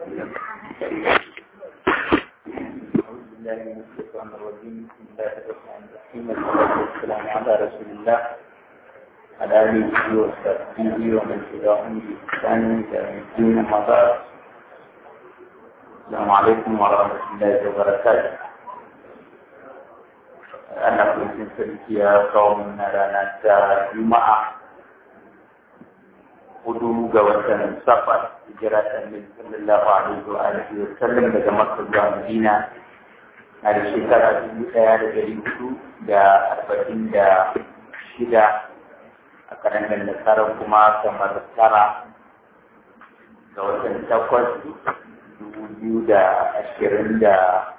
أعوذ بالله من الشيطان الرجيم بسم الله الرحمن الرحيم والصلاة والسلام على رسول الله على آله وصحبه ومن تبعهم بإحسان إلى يوم الدين أما بعد السلام عليكم ورحمة الله وبركاته أنا كنت سلكي قومنا لنا جمعة hudu ga watan safar hijira ta annabi sallallahu alaihi wa alihi wa sallam daga makka zuwa madina a da shekara dubu ɗaya da dari hudu da arba'in da shida a kalandar nasarar kuma kamar tara ga watan takwas dubu biyu da ashirin da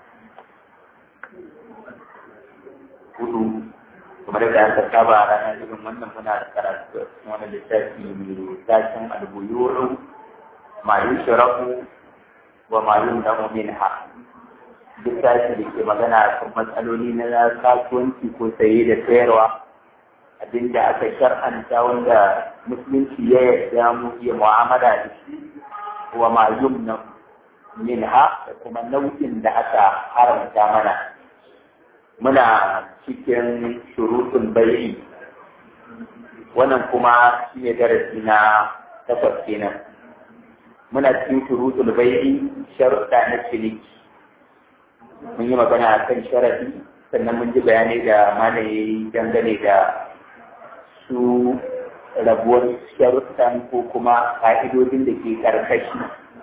hudu kamar da aka saba a ranar irin wannan muna da karatu wani littafi mai tashin albuyuru ma yi shirafu wa ma yi damu min ha littafi da ke magana a kan matsaloli na kasuwanci ko saye da sayarwa abinda aka shar'anta wanda musulunci ya yarda mu iya mu'amala da shi wa ma yi min ha da kuma nau'in da aka haramta mana muna cikin shurutun bai'i wannan kuma shi ne darasi na takwas kenan muna cikin shurutun bai'i sharuɗa na ciniki mun yi magana a kan sharaɗi sannan mun ji bayanai da malaye dangane da su rabuwar sharuɗan ko kuma ƙa'idodin da ke ƙarƙashi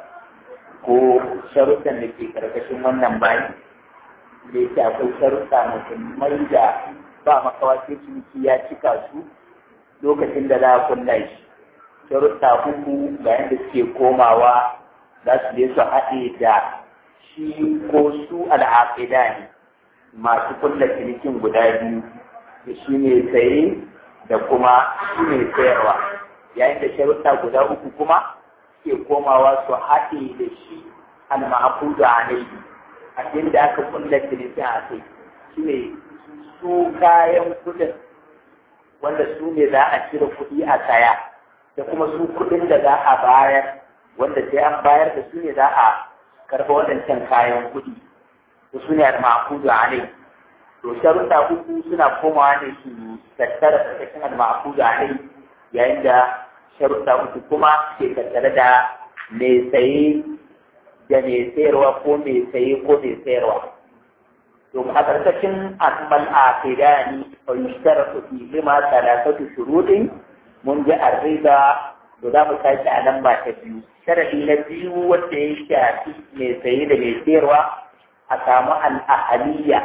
ko sharuɗan da ke ƙarƙashin wannan bayan da yake akwai sharuɗa muhimmai da ba makawa sai ciniki ya cika su lokacin da za a kulla shi sharuɗa uku ga yadda suke komawa za su je su haɗe da shi ko su al'aƙida ne masu kulla cinikin guda biyu da shi ne saye da kuma shi ne sayarwa yayin da sharuɗa guda uku kuma suke komawa su haɗe da shi al-ma'akudu alaihi abin da aka kulla cinikin a kai shi ne su kayan kudin wanda su ne za a cire kuɗi a saya da kuma su kuɗin da za a bayar wanda sai an bayar da su ne za a karɓa waɗancan kayan kuɗi da su ne a ma'akudu a nai to sharuɗa uku suna komawa ne su tattara tsakakin al-ma'akudu a nai yayin da sharuɗa uku kuma ke tattare da mai saye da mai sayarwa ko mai saye ko mai sayarwa. To a ƙarƙashin asmal a fidani fa yushtaratu fi lima salasatu shuruɗin mun ji arriba to za mu tashi a lamba ta biyu. Sharadi na biyu wanda ya shafi mai saye da mai sayarwa a samu al'ahaliya.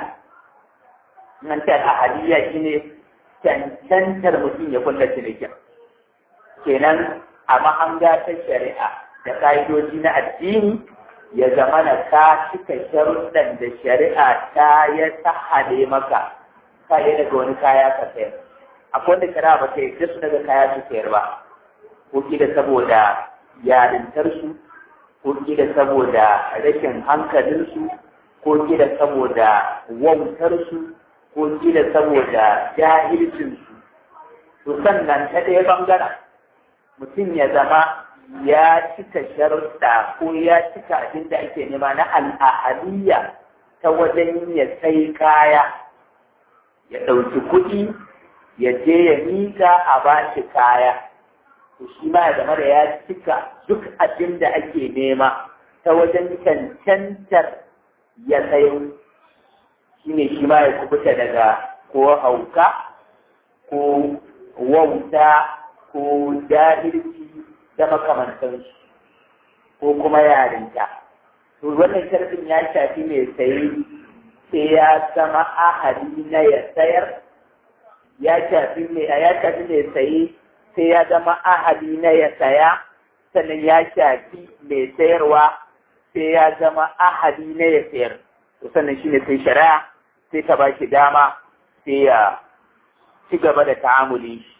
Nan ce al'ahaliya shine cancantar mutum ya kulla cinikin. Kenan a mahanga ta shari'a da ƙa'idoji na addini ya zama na ka cika sharuɗan da shari'a ta ya sahale maka ka yi daga wani kaya ka sayar akwai wanda shari'a ba ta yarda su daga kaya su sayar ba ko da saboda yarintarsu ko da saboda rashin hankalinsu ko da saboda wautarsu ko da saboda jahilcinsu to sannan ta ɗaya ɓangaren mutum ya zama ya cika sharuɗa ko ya cika abin da ake nema na al'ahaliya ta wajen ya sai kaya ya ɗauki kuɗi ya je ya miƙa a ba shi kaya to shi ma ya zama da ya cika duk abin da ake nema ta wajen cancantar ya sayo shi ne shi ma ya kubuta daga ko hauka ko wauta ko jahilci da makamantansu ko kuma yarinta. To wannan sharfin ya shafi mai sayi sai ya zama ahali na ya sayar, ya shafi mai ya shafi mai sayi sai ya zama ahali na ya saya, sannan ya shafi mai sayarwa sai ya zama ahali na ya sayar. To sannan shi ne sai shari'a sai ta ba shi dama sai ya ci gaba da ta'amuli shi.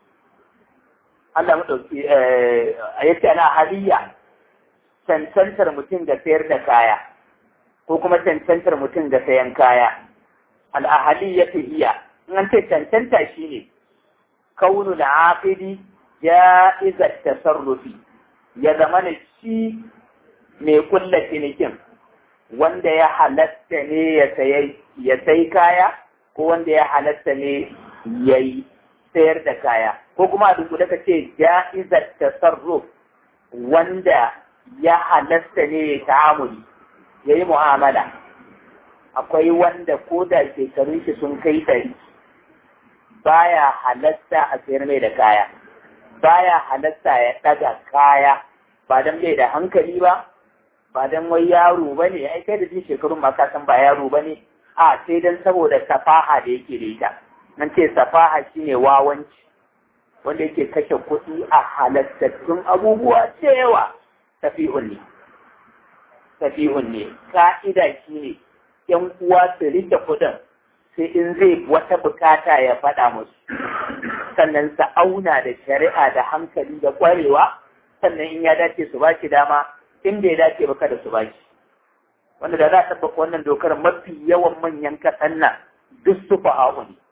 Allah maɗauki a yake ana haliya cancantar mutum da sayar da kaya ko kuma cancantar mutum da sayan kaya al'ahaliya ta iya in an ce cancanta shi ne kaunu da aqidi ya iza tasarrufi ya zama na shi mai kulla cinikin wanda ya halatta ne ya sai kaya ko wanda ya halatta ne ya yi sayar da kaya ko kuma a duk da ka ce ja'izar tasarruf wanda ya halatta ne ya ta'amuli ya yi mu'amala akwai wanda ko da shekarun shi sun kai ɗari baya halatta a sayar mai da kaya baya halatta ya ɗaga kaya ba don bai da hankali ba ba don wai yaro ba ne ai kai da jin shekarun ma ka san ba yaro ba ne a sai don saboda safaha da yake da ita nan ce safaha shine wawanci wanda yake kashe kuɗi a halattattun abubuwa cewa tafi'un ne tafi'un ne ka'ida shine yan uwa su rike kuɗin sai in zai wata bukata ya faɗa musu sannan su auna da shari'a da hankali da ƙwarewa sannan in ya dace su ba shi dama in bai dace ba kada su ba shi wanda da za a tabbata wannan dokar mafi yawan manyan kasan nan duk su fa'a'u ne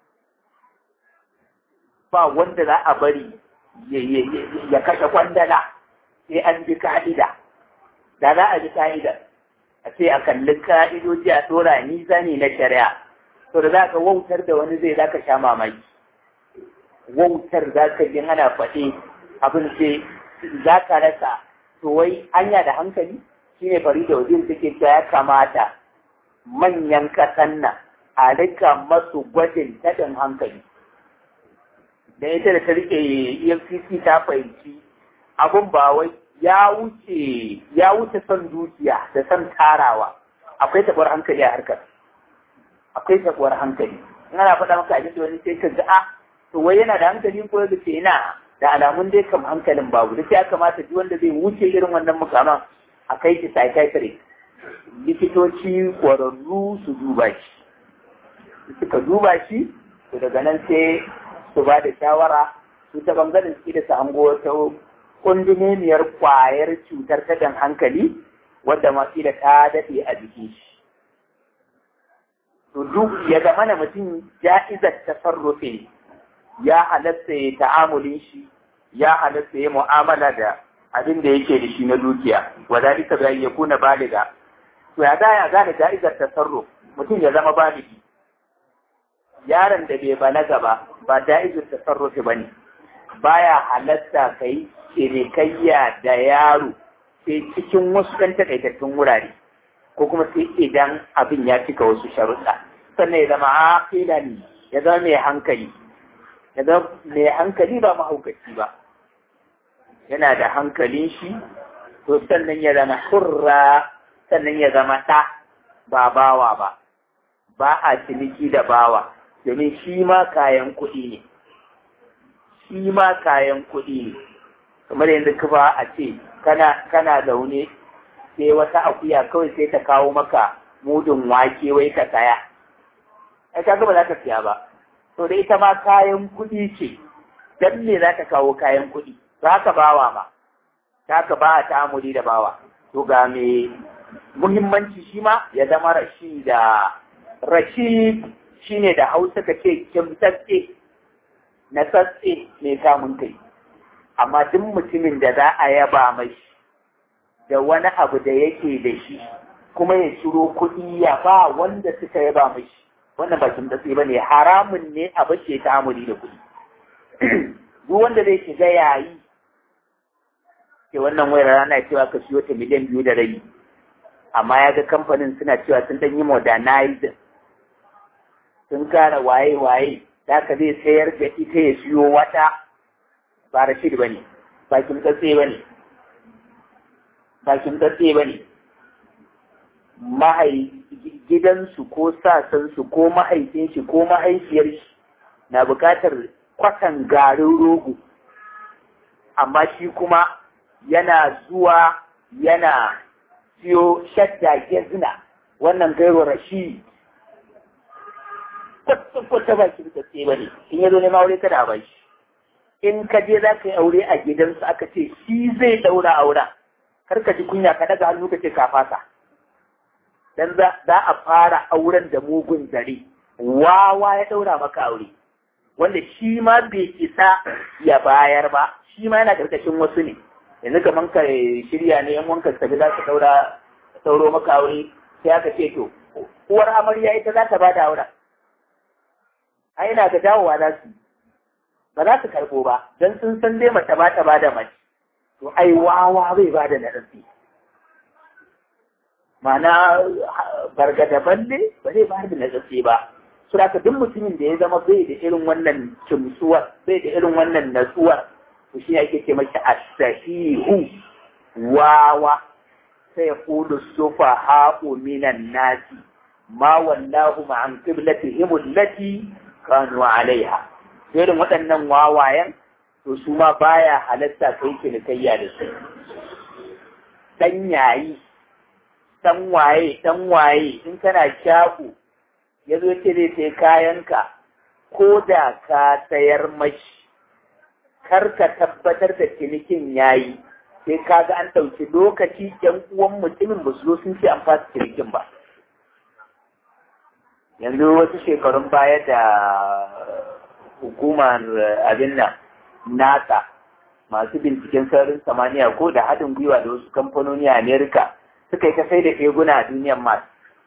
ba wanda za a bari ya kashe kwandala sai an bi ka'ida da za a bi ka'ida a ce a kalli ka'idoji a tsora nisa ne na shari'a to da za ka wautar da wani zai za ka sha mamaki wautar za ka yi ana faɗi abin ce za ka rasa to wai anya da hankali shi ne fari da wajen suke cewa ya kamata manyan kasan nan a rika masu gwajin taɗin hankali da ita da ta rike efcc ta fahimci abin ba wai ya wuce ya wuce son dukiya da son tarawa akwai taɓar hankali a harkar akwai taɓar hankali in ana faɗa maka abin da wani sai ka ga a to wai yana da hankali ko da ce ina da alamun dai kam hankalin babu da ya kamata duk wanda zai wuce irin wannan mukaman a kai shi psychiatrist likitoci ƙwararru su duba shi suka duba shi to daga nan sai su ba da shawara su ta bangaren su da su hango wata kundumemiyar kwayar cutar tadan hankali wadda masu da ta daɗe a jikin shi to duk ya zama na mutum ja'izar tasarrufe ya halatta ya ta'amulin shi ya halatta ya mu'amala da abin da yake da shi na dukiya wa zalika bi ya kuna baliga to ya ya gane ja'izar tasarruf mutum ya zama baligi yaron da bai balaga ba ba ja'izar tasarrufi bane baya halatta kai cinikayya da yaro sai cikin wasu kan takaitattun wurare ko kuma sai idan abin ya cika wasu sharuɗa sannan ya zama aqilan ya zama mai hankali ya zama mai hankali ba mahaukaci ba yana da hankalin shi to sannan ya zama hurra sannan ya zama ɗa ba bawa ba ba a ciniki da bawa domin shi ma kayan kuɗi ne shi ma kayan kuɗi ne kamar yanzu ka ba a ce kana kana zaune sai wata akuya kawai sai ta kawo maka mudun wake wai ka saya ai kaga ba za ka siya ba to da ita ma kayan kuɗi ce dan me za ka kawo kayan kuɗi za ka bawa ma za ka ba ta amuri da bawa to ga me muhimmanci shi ma ya zama rashi da rashi shine da hausa ka ce kimtsatse na tsatse mai samun kai amma duk mutumin da za a yaba mai da wani abu da yake da shi kuma ya ciro kuɗi ya ba wanda suka yaba mai wannan ba kimtsatse ba ne haramun ne a bace ta amuri da kuɗi duk wanda zai shiga yayi ke wannan wayar rana cewa ka siyo ta miliyan biyu da rabi amma ya ga kamfanin suna cewa sun ɗan yi modernizing sun kara waye-waye da ka zai sayar da ita ya siyo wata ba rashid ba ne ba kimtsatse ba ne ba kimtsatse ba ne mahai gidansu ko sasansu ko mahaifin shi ko mahaifiyar shi na bukatar kwatan garin rogo amma shi kuma yana zuwa yana siyo shadda gezina wannan gairu rashid kwata ba shi da ba ne in ya zo nema aure kada ba shi in ka je za ka yi aure a gidansu aka ce shi zai daura auren kar ka ji kunya ka daga hannu ka ce ka fasa dan za a fara auren da mugun zare wawa ya daura maka aure wanda shi ma bai isa ya bayar ba shi ma yana karkashin wasu ne yanzu kaman ka shirya ne yan wanka tafi za ka daura sauro maka aure sai aka ce to uwar amarya ita za ta ba da auren ai ina ga dawowa za su ba za su karɓo ba don sun san dai mace ba ta ba da mace to ai wawa bai ba da naɗafi ma'ana bargada balle ba zai ba da naɗafi ba su da duk mutumin da ya zama bai da irin wannan kimsuwar bai da irin wannan natsuwar to shi ake ce mashi asahihu wawa sai ya kudu sufa haƙo minan nasi ma wallahu ma'an qiblatihim allati kanu alaiha irin waɗannan wawayen to su ma baya halatta kai cinikayya da su dan yayi dan waye dan waye in kana shago ya zo ce zai sai kayanka ko da ka sayar mashi kar ka tabbatar da cinikin yayi sai ka ga an ɗauki lokaci ‘yan uwan mutumin ba su zo sun ce an fasa cinikin ba yanzu wasu shekarun baya da hukumar abin nan nasa masu binciken sararin samaniya ko da haɗin gwiwa da wasu kamfanoni a amerika suka yi ta sai da eguna a duniyar masu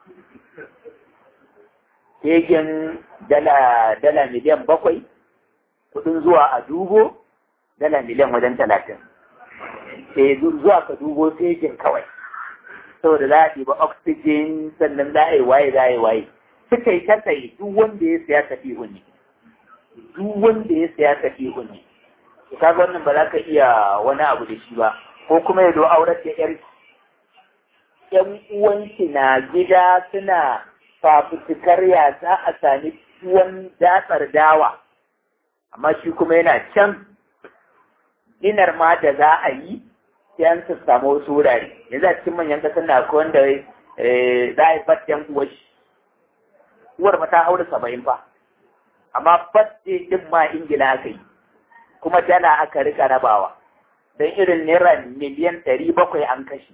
Kegen dala dala miliyan bakwai kudin zuwa a dubo dala miliyan wajen talatin sai zuwa ka dubo kegen kawai saboda za a ɗiba oxygen sannan za a yi waye za a yi waye suka yi ta tsaye duk wanda ya siya tafi ne duk wanda ya siya tafi ne to kaga wannan ba za ka iya wani abu da shi ba ko kuma ya zo aurar da yar yan uwanki na gida suna fafutukar ya za a sami tuwon datsar dawa amma shi kuma yana can dinar ma da za a yi sai an su samu wasu wurare yanzu a cikin manyan kasar na akwai wanda za a yi fatiyan uwar shi uwar ma ta haura saba'in fa amma fatti din ma ingila aka yi kuma dala aka rika rabawa don irin naira miliyan ɗari bakwai an kashe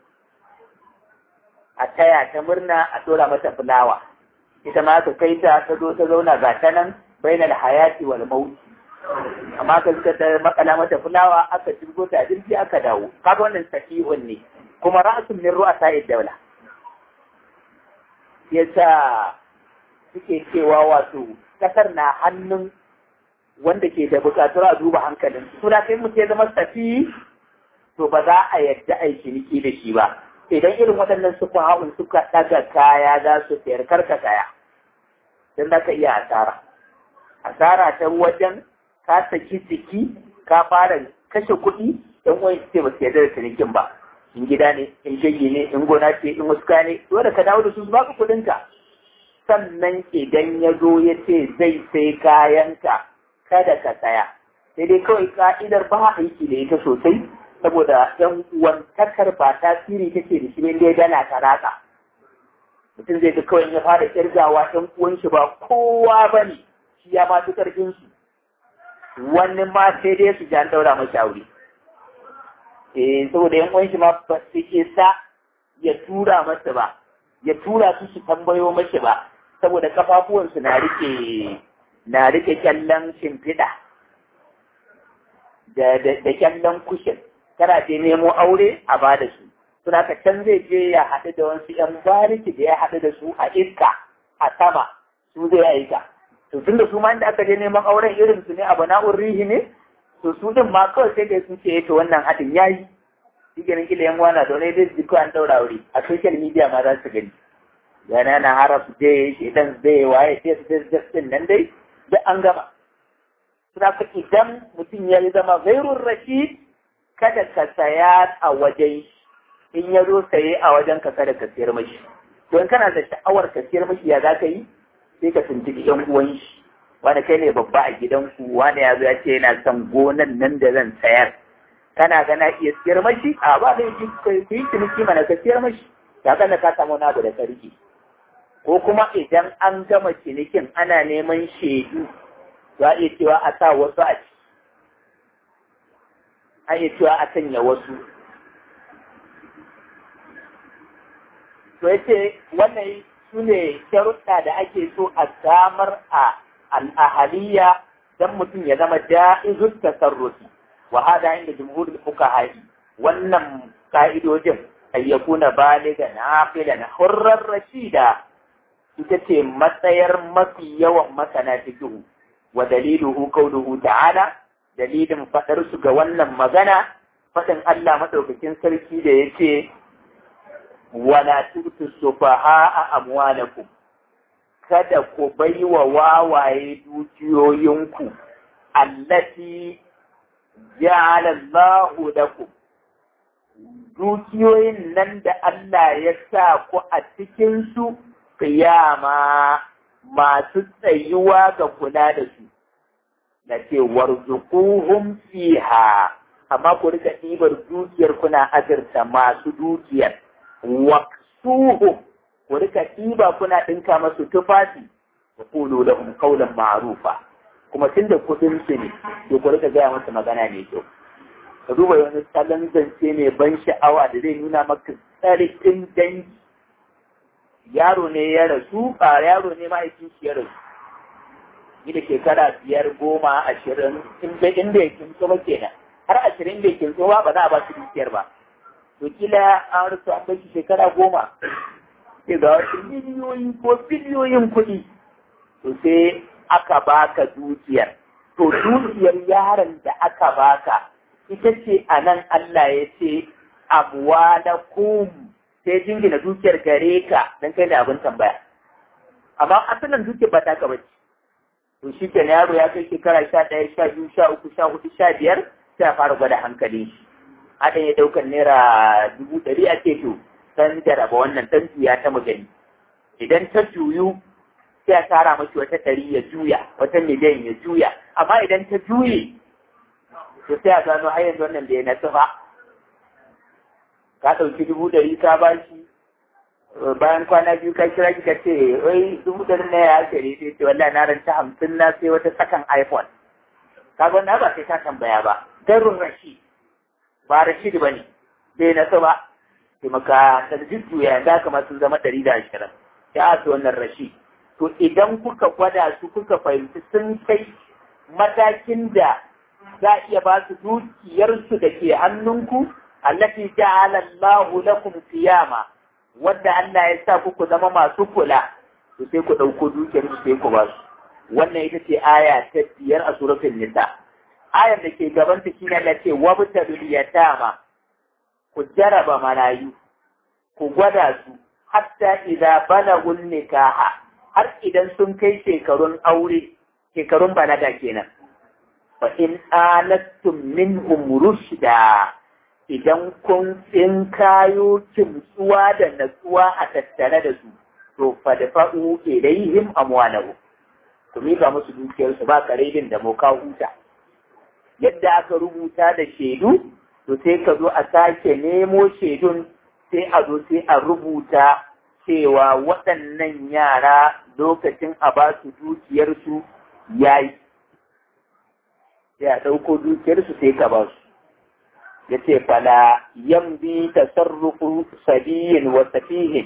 a taya ta murna a tura mata fulawa ita ma aka kai ta ta zo ta zauna ga ta nan bainal hayati wal mauti amma ka suka ta makala mata fulawa aka jirgo ta jirgi aka dawo kaga wannan sahihun ne kuma ra'asun min ru'asa daula yasa suke cewa wato kasar na hannun wanda ke da bukatar a duba hankalin suna kai mu ya zama safi to ba za a yadda a yi ciniki da shi ba idan irin waɗannan suka haɗin suka ɗaga kaya za su sayar karka kaya don za ka iya asara asara ta wajen ka saki jiki ka fara kashe kuɗi ɗan wani ce ba su yarda da cinikin ba in gida ne in shagi ne in gona ce in wasu ne dole ka dawo da su ba ka kuɗinka sannan idan ya zo ya ce zai sai kayanka kada ka tsaya sai dai kawai ka'idar ba aiki da ita sosai saboda yan uwantakar ba tasiri take da shi ne dai dana ta ratsa mutum zai ga kawai ya fara kirgawa yan uwan shi ba kowa ba ne shi ya ma karfin su wani ma sai dai su jan daura masa aure eh saboda yan uwan shi ma ba su isa ya tura masa ba ya tura su su tambayo mashi ba saboda kafafuwansu na rike na rike kyallon shimfiɗa da da kyallon kushin kana je nemo aure a ba da su suna ka can zai je ya haɗu da wasu ‘yan bariki da ya haɗu da su a iska a sama su zai aika to tun da su ma inda aka je neman auren irin su ne abu na'ur rihi ne to su din ma kawai sai da sun ce to wannan haɗin ya yi shi ganin kila yan wana da wani dai jiko an ɗaura aure a social media ma za su gani yana na haraf dai shedan zai waye sai su din nan dai duk an gama suna ka idan mutum ya zama gairun rashid kada ka saya a wajen in ya zo saye a wajen ka kada ka siyar mashi don kana da sha'awar ka siyar mashi ya za ka yi sai ka tuntuɓi yan uwan shi wani kai ne babba a gidanku wani ya zo ya ce yana son gonan nan da zan sayar kana gana iya siyar mashi a ba zai ji ku yi ciniki mana ka siyar mashi ya kana ka samu na abu da sarki ko kuma idan an gama cinikin ana neman shaidu za a iya cewa a sa wasu a ciki a iya cewa a sanya wasu to ya ce wannan su ne sharuɗa da ake so a samar a al'ahaliya don mutum ya zama ja'izun tasarrufi wa hada inda jumhurul fuqaha wannan ka'idojin ayyakuna baliga na na hurrar rashida ita ce matsayar mafi yawan masana fikihu wa daliluhu qawluhu ta'ala dalilin fadar su ga wannan magana fadin Allah madaukakin sarki da yace wala tutu sufaha amwalakum kada ku baiwa wawaye dukiyoyinku allati ja'ala Allahu lakum dukiyoyin nan da Allah ya sa ku a cikin su kiyama masu tsayuwa ga kula da su na ce warzuquhum fiha amma ku rika ɗibar dukiyar kuna azurta masu dukiyar waqsuhum ku rika ɗiba kuna ɗinka masu tufafi wa qulu lahum qawlan ma'rufa kuma tunda kuɗin su ne to ku rika gaya masa magana mai kyau ka duba wani salon zance mai ban sha'awa da zai nuna maka tsarkin dangi yaro ne ya rasu a yaro ne ma'aikin shi ya rasu ni da shekara biyar goma ashirin in bai in bai kinso ba kenan har ashirin bai kinso ba ba za a ba su dukiyar ba to kila an rasu an bai shekara goma sai ga wasu miliyoyi ko biliyoyin kuɗi to sai aka baka dukiyar to dukiyar yaron da aka baka ita ce a nan Allah ya ce amwalakum sai jingina dukiyar gare ka dan kai ne abin tambaya amma asalin dukiyar ba ta bace to shi ke yaro ya kai shekara sha ɗaya sha biyu sha uku sha hudu sha biyar sai a fara gwada hankali shi haɗin ya ɗaukar naira dubu ɗari a ce to san jaraba wannan ɗan juya ta magani idan ta juyu sai a tara mashi wata ɗari ya juya wata miliyan ya juya amma idan ta juye to sai a gano har yanzu wannan da ya nasu ba ka ɗauki dubu ɗari ka ba shi bayan kwana biyu ka kira ka ce wai dubu ɗari na ya kare sai ce wallahi na ranta hamsin na sai wata sakan iphone ka ga wannan ba sai ka tambaya ba darun rashid ba rashid ba ne bai nasu ba sai maka da jujjuya da kama sun zama ɗari da ashirin ya su wannan rashid to idan kuka gwada su kuka fahimci sun kai matakin da za a iya ba su dukiyarsu da ke hannunku allati ja'ala Allahu lakum qiyama wanda Allah ya sa ku zama masu kula to sai ku dauko dukiyar su sai ku ba su wannan ita ce aya ta biyar a suratul nisa ayar da ke gaban ta shine Allah ce wabtalul yatama ku jaraba marayu ku gwada su hatta idza balagun nikaha har idan sun kai shekarun aure shekarun balaga kenan fa in anastum minhum rushda idan kun in kayo kimtsuwa da natsuwa a tattare da su to fa da fa'u ilaihim amwalahu ku miƙa musu dukiyarsu ba karedin da moka huta yadda aka rubuta da shaidu to sai ka zo a sake nemo shaidun sai a zo sai a rubuta cewa waɗannan yara lokacin a ba su dukiyarsu ya yi sai a ɗauko dukiyarsu sai ka ba su ya ce fala yambi tasarrufu sabiyin wa safihin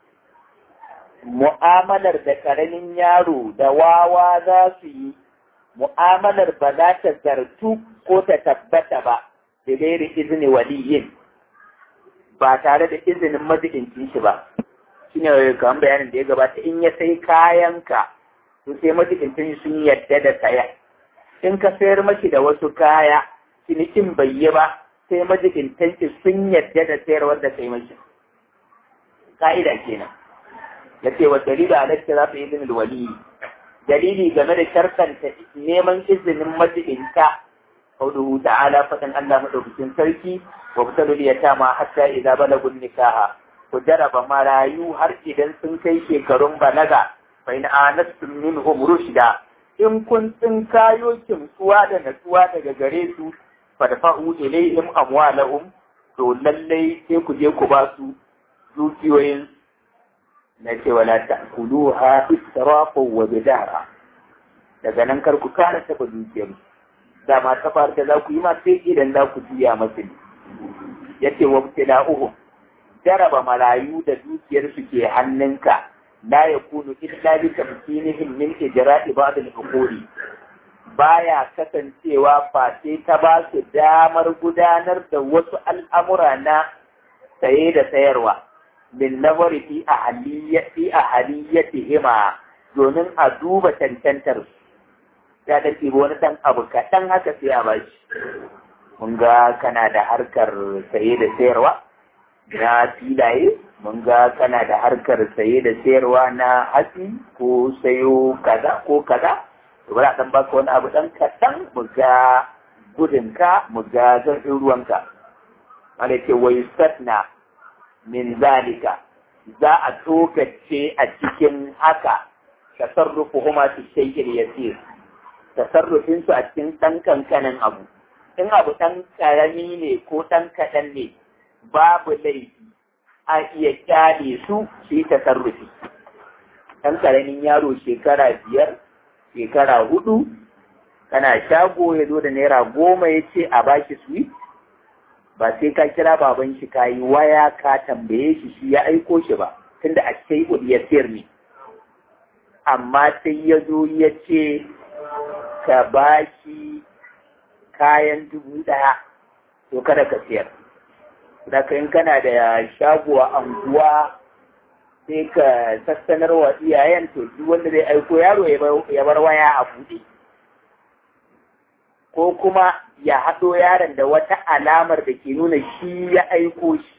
mu'amalar da ƙaramin yaro da wawa za su yi mu'amalar ba za ta zartu ko ta tabbata ba da gairi izini waliyin ba tare da izinin majiɗincin shi ba shi ne kamar bayanin da ya gabata in ya sai kayanka to sai majiɗincin sun yadda da saya in ka sayar mashi da wasu kaya cinikin bai yi ba sai majiɗincin sun yadda da sayarwar da kai mashi ka'ida kenan ya ce wa dalilu a lakta za su yi izinin waliyi dalili game da sharkanta neman izinin majiɗinta قوله تعالى فتن الله مدوكين سركي وابتلوا اليتامى حتى إذا بلغوا النكاح وجرب ما رايو هر إذن سنكي شكرون بلغا فإن آنستم منهم رشدا إن كنتم كايو كمسوا نسوا دغغريسو فدفعوا إليهم أموالهم to lallai sai ku je ku ba su dukiyoyin na ce wala ta'kuluha israfan wa bidara daga nan kar ku kara taba dukiyarsu dama ta farka za ku yi ma sai idan za ku juya masu ne ya ce wa uhu jaraba marayu da dukiyar su ke hannunka la ya kunu illa bi tamkinihim min ijra'i ba'd al-uquli baya kasancewa face ta ba su damar gudanar da wasu al'amura na saye da sayarwa min nazari fi ahaliyyati ahaliyyati hima domin a duba cancantar su ya da wani ɗan abu kaɗan haka sai a bashi mun ga kana da harkar saye da sayarwa na filaye mun ga kana da harkar saye da sayarwa na hatsi ko sayo kaza ko kaza to bari a dan baka wani abu dan kaɗan mu ga gudunka mu ga zarfin ruwanka wanda ce wai satna min zalika za a tokace a cikin haka tasarrufu huma fi shay'in yasir tasarrufin su a cikin ɗan kankanin abu in abu ɗan ƙarami ne ko ɗan kaɗan ne babu laifi a iya kyale su su yi tasarrufi ɗan ƙaramin yaro shekara biyar shekara hudu kana shago ya zo da naira goma ya ce a baki sweet ba sai ka kira baban shi ka yi waya ka tambaye shi shi ya aiko shi ba tunda a sai ya sayar ne amma sai ya zo ya ce ka ba shi kayan dubu ɗaya to kada ka siyar da in kana da shago a anguwa sai ka sassanar wa iyayen to duk wanda zai aiko yaro ya bar waya a buɗe ko kuma ya haɗo yaron da wata alamar da ke nuna shi ya aiko shi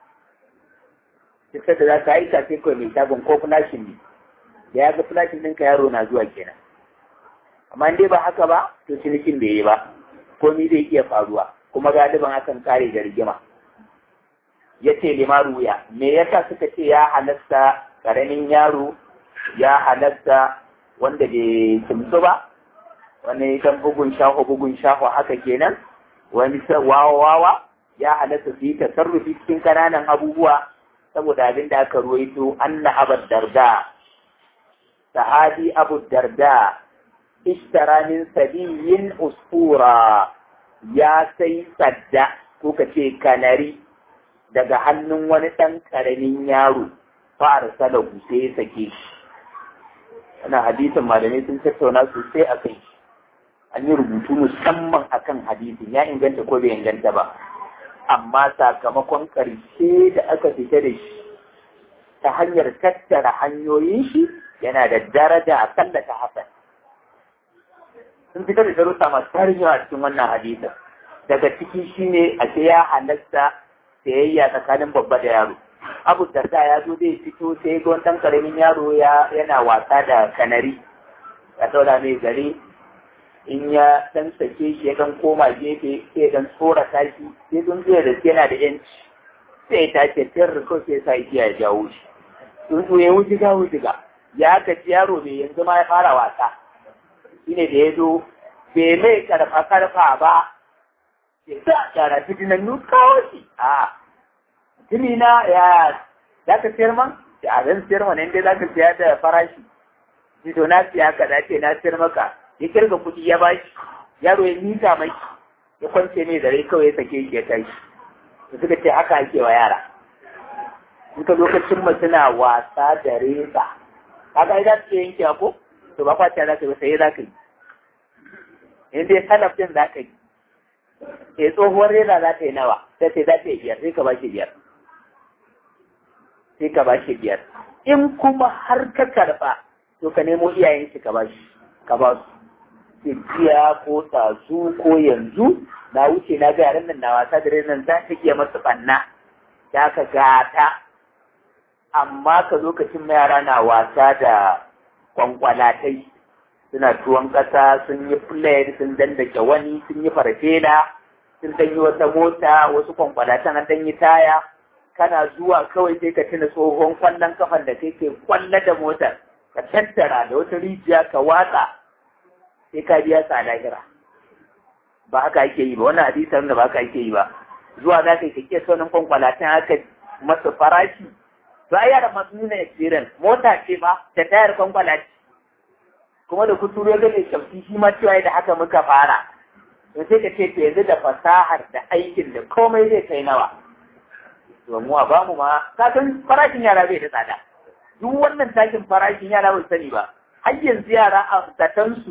duk da za ka aika sai kawai mai shagon ko flashin ne da ya ga flashin ɗinka yaro na zuwa kenan amma dai ba haka ba to cinikin bai yi ba komi zai iya faruwa kuma galiban akan kare da rigima ya ce limaru ya me yasa suka ce ya halatta karamin yaro ya halatta wanda bai kimsu ba wani kan bugun shaho bugun shaho haka kenan wani wawa wawa ya halatta su yi tasarrufi cikin kananan abubuwa saboda abin da aka ruwaito anna abu darda sahabi abu darda ishtara min sabiyin usfura ya sai sadda ko ka ce kanari daga hannun wani ɗan ƙaramin yaro fa'ar salahu sai ya sake shi wannan hadisin malamai sun tattauna sosai a kai an yi rubutu musamman akan hadisin ya inganta ko bai inganta ba amma sakamakon ƙarshe da aka fita da shi ta hanyar tattara hanyoyin shi yana da daraja a kalla ta hasan sun fitar da darussa masu tarin yawa cikin wannan hadisin daga ciki shine a ce ya halatta sayayya tsakanin babba da yaro abu darda ya zo zai fito sai ga wani karamin yaro ya yana wasa da kanari ya taura mai gare in ya dan sake shi ya dan koma gefe sai dan tsorata shi sai don zai da yana da yanci sai ya tace tayar da kawai sai sa igiya ya jawo shi tsuntsu ya wujiga wujiga ya gaji yaro mai yanzu ma ya fara wasa shine da ya zo bai mai karfa karfa ba ya sa yara fitinannu kawo shi a tuni na ya za ka siyar man a zan siyar man inda za ka siya da farashi shi to na siya ka da ce na siyar maka ya kirga kuɗi ya bashi yaro ya mita mai ya kwance mai da rai kawai ya sake shi ya tashi da suka ce haka ake wa yara in ka lokacin mu suna wasa da reza kaga ai za su yanke ko to ba kwaciya za ka yi sai za ka yi in dai salaf din za ka yi eh tsohuwar reza za ta yi nawa sai sai za ta yi biyar sai ka ba shi biyar sai ka ba shi biyar in kuma har ka karɓa to ka nemo iyayen shi ka ba shi ka ba su jiya ko tsazu ko yanzu na wuce na ga yaran nan na wasa da rezan za ta iya masu ɓanna ya ka gata amma ka lokacin yara na wasa da kwankwalatai suna tuwon ƙasa sun yi flare sun dandake wani sun yi farfela sun dan yi wata mota wasu kwankwalatan an dan yi taya kana zuwa kawai sai ka tuna tsohon kwallon kafan da kai ke kwalla da motar ka tattara da wata rijiya ka watsa sai ka biya sa lahira ba haka ake yi ba wannan hadisan da ba haka ake yi ba zuwa za ka yi kake sonin kwankwalatan haka masa farashi to ai yara masu nuna experience mota ce ba da tayar kwankwalaci kuma da kuturo ya gane shafi shi ma cewa da haka muka fara to sai ka ce to yanzu da fasahar da aikin da komai zai kai nawa to mu a bamu ma ka san farashin yara bai da tsada duk wannan takin farashin yara bai sani ba har yanzu yara a zatansu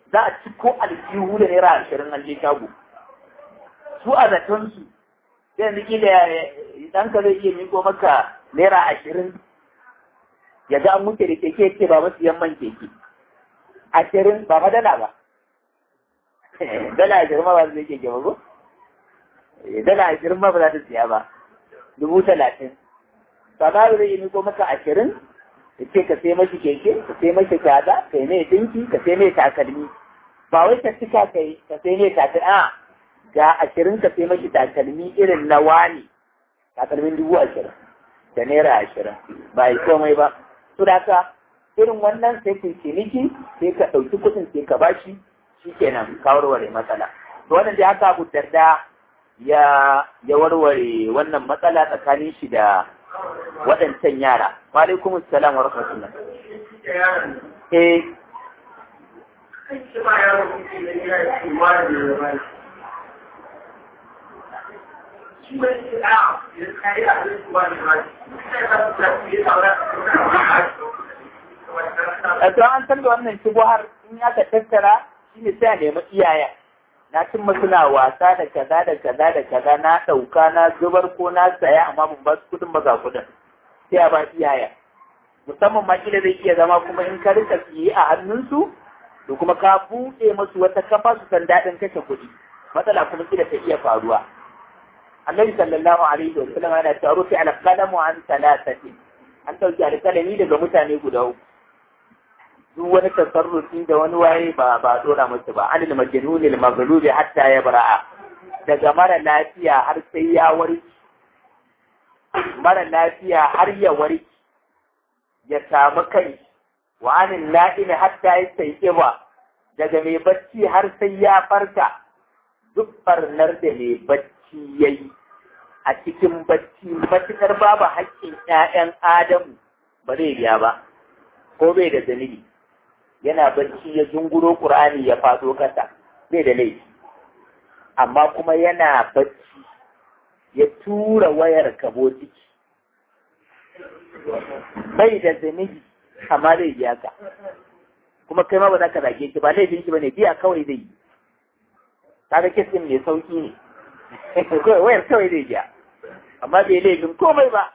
za a ci ko aljihu da naira ashirin an je shago su a zaton su sai yanzu kila ɗanka zai iya miko maka naira ashirin ya ga an wuce da keke ce ba masu yamman keke ashirin ba fa dala ba dala ashirin ma ba zai keke ba ko dala ashirin ma ba za ta siya ba dubu talatin sama zai yi miko maka ashirin ya ce ka sai mashi keke ka sai mashi kaza ka yi mai dinki ka sai mai takalmi ba wai ka cika ka yi ka sai mai takalmi a ga ashirin ka sai mashi takalmi irin na wani takalmin dubu ashirin da naira ashirin ba yi komai ba to da ka irin wannan sai ku ciniki sai ka ɗauki kuɗin sai ka bashi shi kenan ka warware matsala to wannan dai haka abu darda ya ya warware wannan matsala tsakanin shi da waɗancan yara. Wa alaikum salam wa rahmatullah. Eh. To an san da wannan shubuhar in aka tattara shi ne sai a nemi iyayen. na cin suna wasa da kaza da kaza da kaza na ɗauka na zubar ko na saya amma ban ba su kudin ba ga kudin sai a ba iyaya musamman ma kila zai iya zama kuma in ka rika siye a hannunsu to kuma ka buɗe musu wata kafa su san daɗin kashe kuɗi matsala kuma kila ta iya faruwa annabi sallallahu alaihi wa sallam yana cewa rufi al qalamu an salasati an ɗauki alƙalami daga mutane guda uku duk wani tasarrufi da wani waye ba ba dora musu ba anil majnun al maghlubi hatta ya bara'a daga mara lafiya har sai ya warki mara lafiya har ya warki ya samu kai wa anil na'imi hatta ya sai kiba daga mai bacci har sai ya farka duk barnar da mai bacci yayi a cikin bacci matukar babu haƙƙin ƴaƴan adamu ba zai biya ba ko bai da zanibi yana barci ya zunguro ƙur'ani ya faɗo ƙasa bai da laifi amma kuma yana barci ya tura wayar kabo ciki bai da zunubi amma zai biya ka kuma kai ma ba za ka zage shi ba laifin shi ba ne biya kawai zai yi kaga kisin mai sauki ne kawai wayar kawai zai biya amma bai laifin komai ba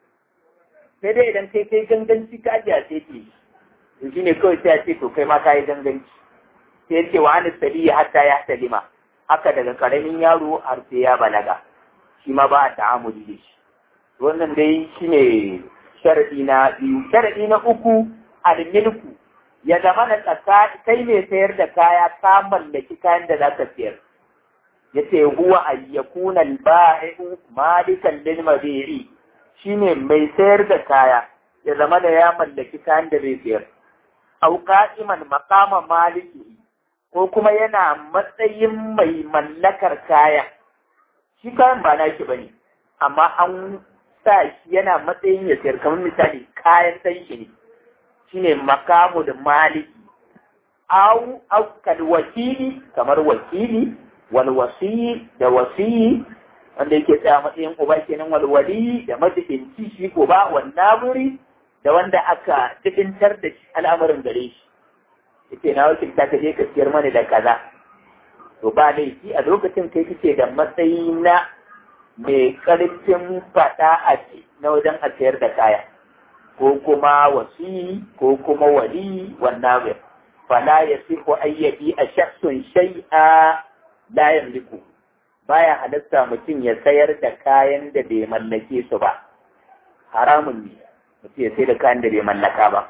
sai dai idan kai kai ganganci ka ajiya sai ke to shi ne kawai sai a ce to kai ma ka yi ganganci sai ya ce wa an saliya hatta ya salima haka daga karamin yaro har sai ya balaga shi ma ba a ta'amuli da shi wannan dai shi ne sharadi na biyu sharadi na uku almilku ya zama na tsaka kai mai sayar da kaya ka mallaki kayan da za ka sayar ya ce huwa ayyakuna al-ba'i'u malikan lil mabi'i shine mai sayar da kaya ya zama da ya mallaki kayan da zai sayar au qa'iman maqama maliki ko kuma yana matsayin mai mallakar kaya shi kayan ba naki bane amma an sa shi yana matsayin ya sayar kamar misali kayan san shi ne shine makamu da maliki au au kal wakili kamar wakili wal wasi da wasi wanda yake tsaya matsayin uba kenan wal wali da majibinci shi ko ba wan naburi da wanda aka cikintar da shi al'amarin gare shi yake na wakilta ka je ka siyar mani da kaza to ba laifi a lokacin kai kike da matsayi na mai karfin fada a ce na wajen a sayar da kaya ko kuma wasi ko kuma wali wannan bai fala ya siku ayyabi a shakhsun shay'a la yamliku baya halatta mutum ya sayar da kayan da bai mallake su ba haramun ne mutum ya sai da kayan da bai mallaka ba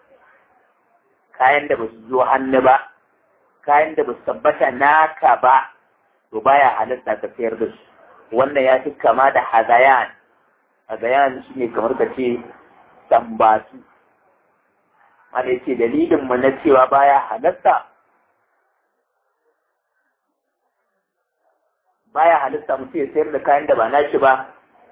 kayan da ba su zo hannu ba kayan da ba su tabbata naka ba to baya halatta ka sayar da su wannan ya fi kama da hazayan hazayan shi ne kamar ka ce tambatu wanda yake dalilin mu na cewa baya halatta baya halatta mutum ya sayar da kayan da ba nashi ba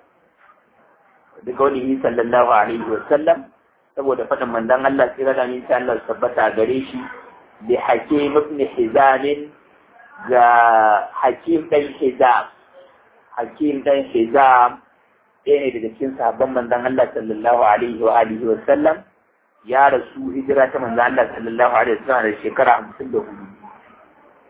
da kaunihi sallallahu alaihi wa sallam saboda faɗin manzon Allah sai da ni sai Allah tabbata gare shi bi hakim ibn hizam ga hakim dan hizam hakim dan hizam ɗaya ne daga cikin sahabban manzon Allah sallallahu alaihi wa alihi wa sallam ya rasu hijira ta manzon Allah sallallahu alaihi wa sallam da shekara hamsin da hudu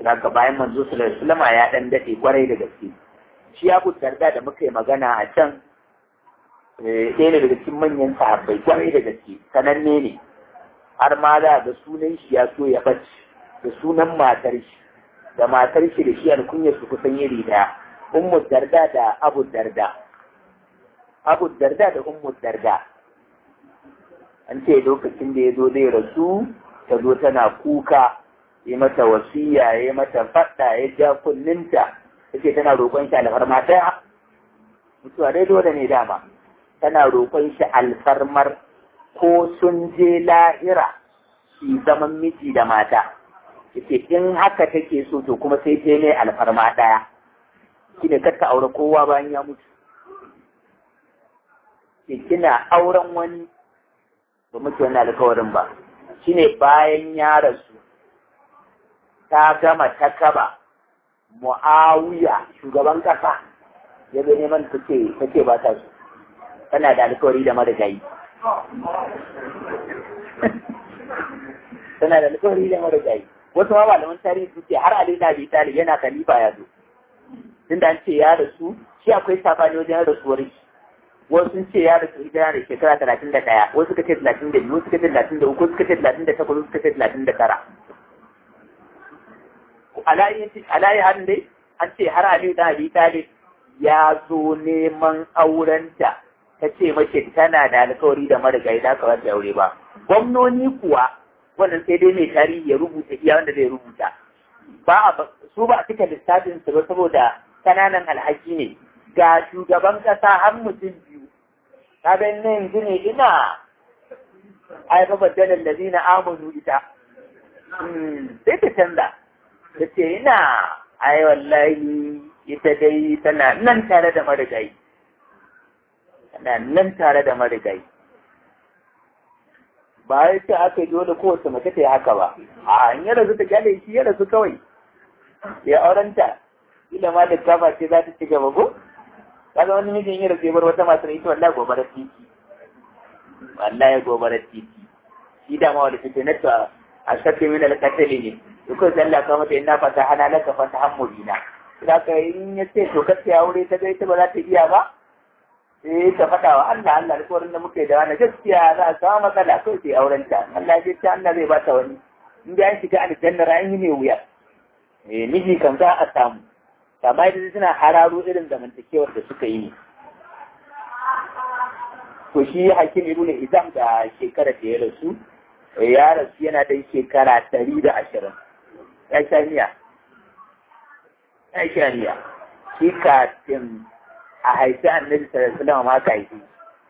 daga bayan manzo sallallahu alaihi wasallam ya dan dade kwarai da gaske shi Abu Darda da muka yi magana a can ɗaya ne daga cikin manyan sahabbai kwarai da gaske sananne ne har ma za ga sunan shi ya so ya bace da sunan matar shi da matar shi da shi alkunyar su kusan iri daya ummu darda da abu darda abu darda da ummu darda an ce lokacin da ya zo zai rasu ta zo tana kuka yi mata wasiya ya mata faɗa ya ja kunninta take tana roƙon shi alfarma ɗaya mutuwa dai dole ne dama tana roƙon shi alfarmar ko sun je lahira shi zaman miji da mata yace in haka take so to kuma sai ta ne alfarma ɗaya shine kar ka aure kowa bayan ya mutu ke kina auren wani ba mutu wani alkawarin ba shine bayan ya rasu ta gama ta kaba mu'awiya shugaban kasa ya zo neman ta ce ba ta so tana da alkawari da marigayi tana da alkawari da marigayi wasu ma malaman tarihi su ce har Ali Abi Talib yana khalifa ya zo tunda an ce ya rasu shi akwai sabani wajen rasuwar shi wasu sun ce ya rasu hijira da shekara talatin da ɗaya wasu suka ce talatin da biyu wasu suka ce talatin da uku suka ce talatin da takwas suka ce talatin da tara alayi harin dai an ce har Ali Abi Talib ya zo neman aurenta ta ce mace tana da alkawari da marigayi da aka wata aure ba gwamnoni kuwa wannan sai dai mai tarihi ya rubuta iya wanda zai rubuta ba a su ba a cika lissafin su ba saboda kananan alhaki ne ga shugaban kasa har mutum biyu ka ga ne yanzu ne ina ai ba baddalan da zina amanu ita sai ta canza ta ce ina ai wallahi ita dai tana nan tare da marigayi tana nan tare da marigayi ba ya ce aka yi dole kowace mace ta yi haka ba a in ya rasu ta kyale shi ya rasu kawai ya aurenta ila ma da kama ce za ta ci gaba ko kaga wani mijin ya rasu ya bar wata masu ita wallahi gobarar titi wallahi gobarar titi shi da ma wanda take na ta a shakke min alƙatali ne dukkan sallah ka mata ina fata hana laka fata hammulina da ka in ya ce to kace aure ta ga ita ba za ta iya ba sai ta faɗa wa Allah Allah alƙawarin da muke da wani gaskiya za a samu matsala kai sai auren ta Allah ya ce Allah zai bata wani in da an shiga aljanna ra'ayi ne wuya eh miji kan za a samu amma idan suna hararo irin zamantakewar da suka yi to shi hakim ibn Hizam da shekara da ya rasu ya rasu yana da shekara ɗari da ashirin ya sha miya ya sha miya shi kafin a haifi annabi sallallahu alaihi wasallam ma ka haifi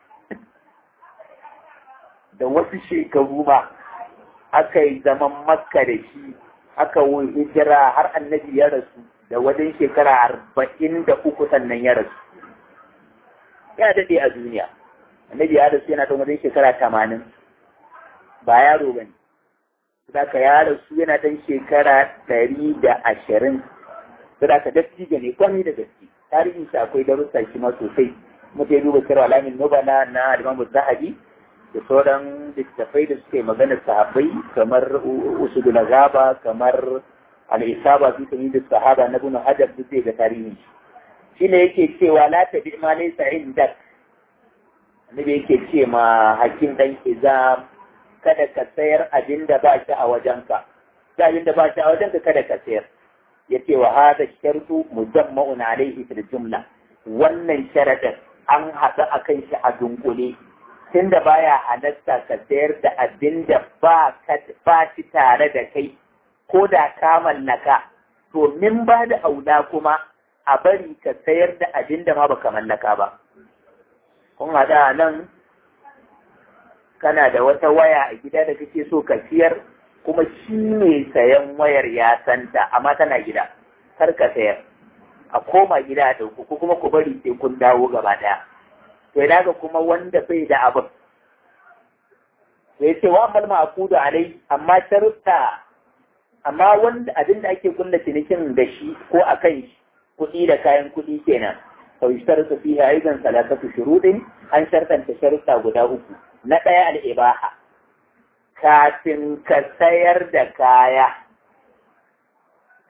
da wasu shekaru ma aka yi zaman makka da shi aka yi hijira har annabi ya rasu da wajen shekara arba'in da uku sannan ya rasu ya daɗe a duniya annabi ya rasu yana da wajen shekara tamanin ba yaro ba ne Saka ya rasu yana ɗan shekara ɗari da ashirin Saka dattijo ne kwami da gaske tarihin shi akwai darussa shi ma sosai mutum ya duba sirra alamin nubala na alimamu zahabi da sauran littattafai da suke magana sahabbai kamar usudul gaba kamar al-isaba fi tamyiz sahaba na ibn hajar duk zai ga tarihin shi shine yake cewa la tabi ma laysa indak annabi yake ce ma hakim dan izam kada ka sayar abin da ba shi a wajenka da abin da ba shi a wajenka kada ka sayar yace wa hada shartu mujamma'un alaihi fil jumla wannan sharadin an haɗu akan shi a dunkule tunda baya halatta ka sayar da abin da ba ka ba shi tare da kai ko da ka mallaka to min ba da aula kuma a bari ka sayar da abin da ma baka mallaka ba kun haɗa nan kana da wata waya a gida da kake so ka siyar kuma shi mai sayan wayar ya santa amma tana gida kar ka sayar a koma gida a ɗauko ko kuma ku bari sai kun dawo gaba ɗaya to ina ga kuma wanda bai da abin sai ce wa amal ma'qudu alai amma sharuɗa amma wanda abin da ake kulla cinikin da shi ko a kan shi kuɗi da kayan kuɗi kenan fa yushtaratu fiha aidan salatatu shuruɗin an shartanta sharuɗa guda uku na ɗaya al'ibaha kafin ka sayar da kaya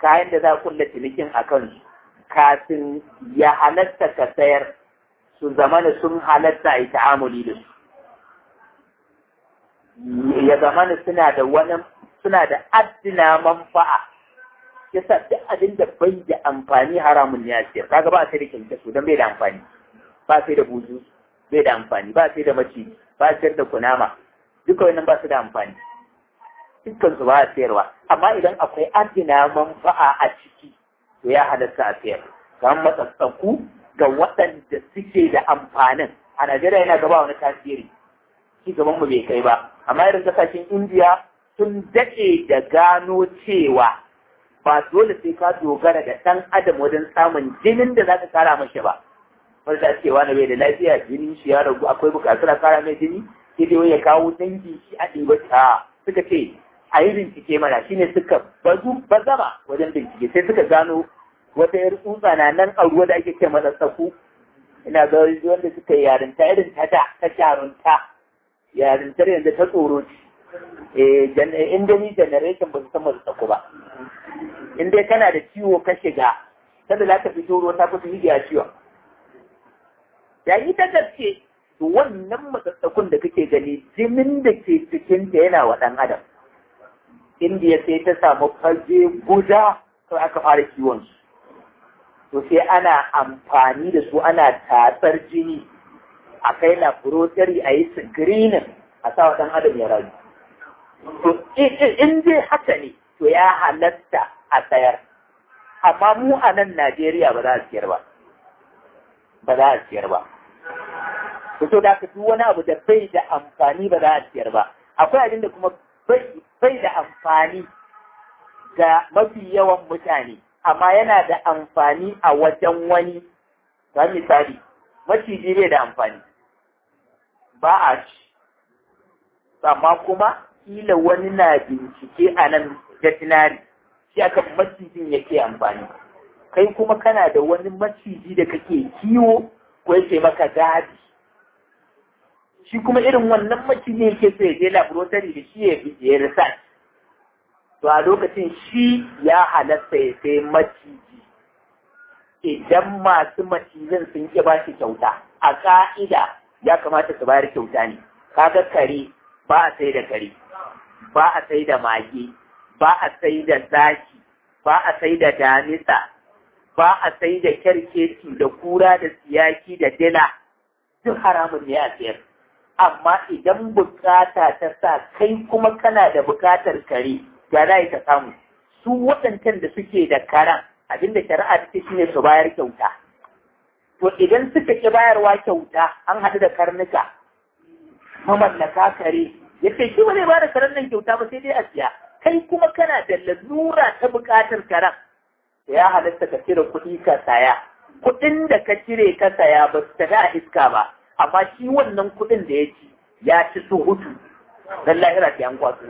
kayan da za kulla cinikin a kansu kafin ya halatta ka sayar su zamana sun halatta a yi ta'amuli da su ya zamana suna da wani suna da addina manfa'a yasa duk abin da bai da amfani haramun ne a siyar kaga ba sai da kyankyaso don bai da amfani ba sai da buzu bai da amfani ba sai da maciji ba sayar da kunama duka wannan ba su da amfani dukkan su ba a sayarwa amma idan akwai addina manfa'a a ciki to ya halatta a sayar kamar matsatsaku ga waɗanda suke da amfanin a Najeriya yana gaba wani tasiri ci gaban mu bai kai ba amma irin kasashen Indiya sun daɗe da gano cewa ba dole sai ka dogara da ɗan adam wajen samun jinin da za ka kara mashi ba wanda cewa na bai da lafiya jinin shi ya ragu akwai bukatar a kara mai jini sai dai ya kawo dangi shi a ɗiba ta suka ce a yi bincike mana shine suka bazu bazama wajen bincike sai suka gano wata yar tsutsa na nan a ruwa da ake ce masa tsaku ina ga wanda suka yi yarinta irin ta da ta jarunta yarintar yanzu ta tsoro ce eh in dai generation ba su san masu tsaku ba in dai kana da ciwo ka shiga kada za ka fito ruwa ta kusa hidiya ciwon yayi ta gaske to wannan matsatsakun da kake gani jinin da ke cikin ta yana wa ɗan adam indiya sai ta samu fage guda sai aka fara kiwon su to sai ana amfani da su ana tatsar jini a kai laboratory a yi screening a sa wa ɗan adam ya rayu to in dai haka ne to ya halatta a sayar amma mu a nan Najeriya ba za a siyar ba ba za a siyar ba to da ka duk wani abu da bai da amfani ba za a siyar ba akwai abin da kuma bai da amfani ga mafi yawan mutane amma yana da amfani a wajen wani ga misali maciji bai da amfani ba a ci amma kuma kila wani na bincike a nan veterinary shi aka macijin yake amfani kai kuma kana da wani maciji da kake kiwo ko yake maka gadi shi kuma irin wannan maciji yake so ya je laboratory da shi ya ya research to a lokacin shi ya halatta ya sai maciji idan masu macizin sun ki ba shi kyauta a ka'ida ya kamata su bayar kyauta ne kaga kare ba a sai da kare ba a sai da mage ba a sai da zaki ba a sai da damisa ba a sai da kyarkeci da kura da siyaki da dila duk haramun ne a sayar amma idan bukata ta sa kai kuma kana da bukatar kare ya za ka samu su waɗancan da suke da karan abinda shari'a ta shi ne su bayar kyauta to idan suka ki bayarwa kyauta an haɗu da karnuka mamallaka kare yace shi ba zai ba da karen nan kyauta ba sai dai a siya kai kuma kana da lalura ta buƙatar karen da ya halatta ka cire kuɗi ka saya kuɗin da ka cire ka saya ba su tafi a iska ba amma shi wannan kuɗin da ya ci ya ci su hutu dan lahira ta yan kwaso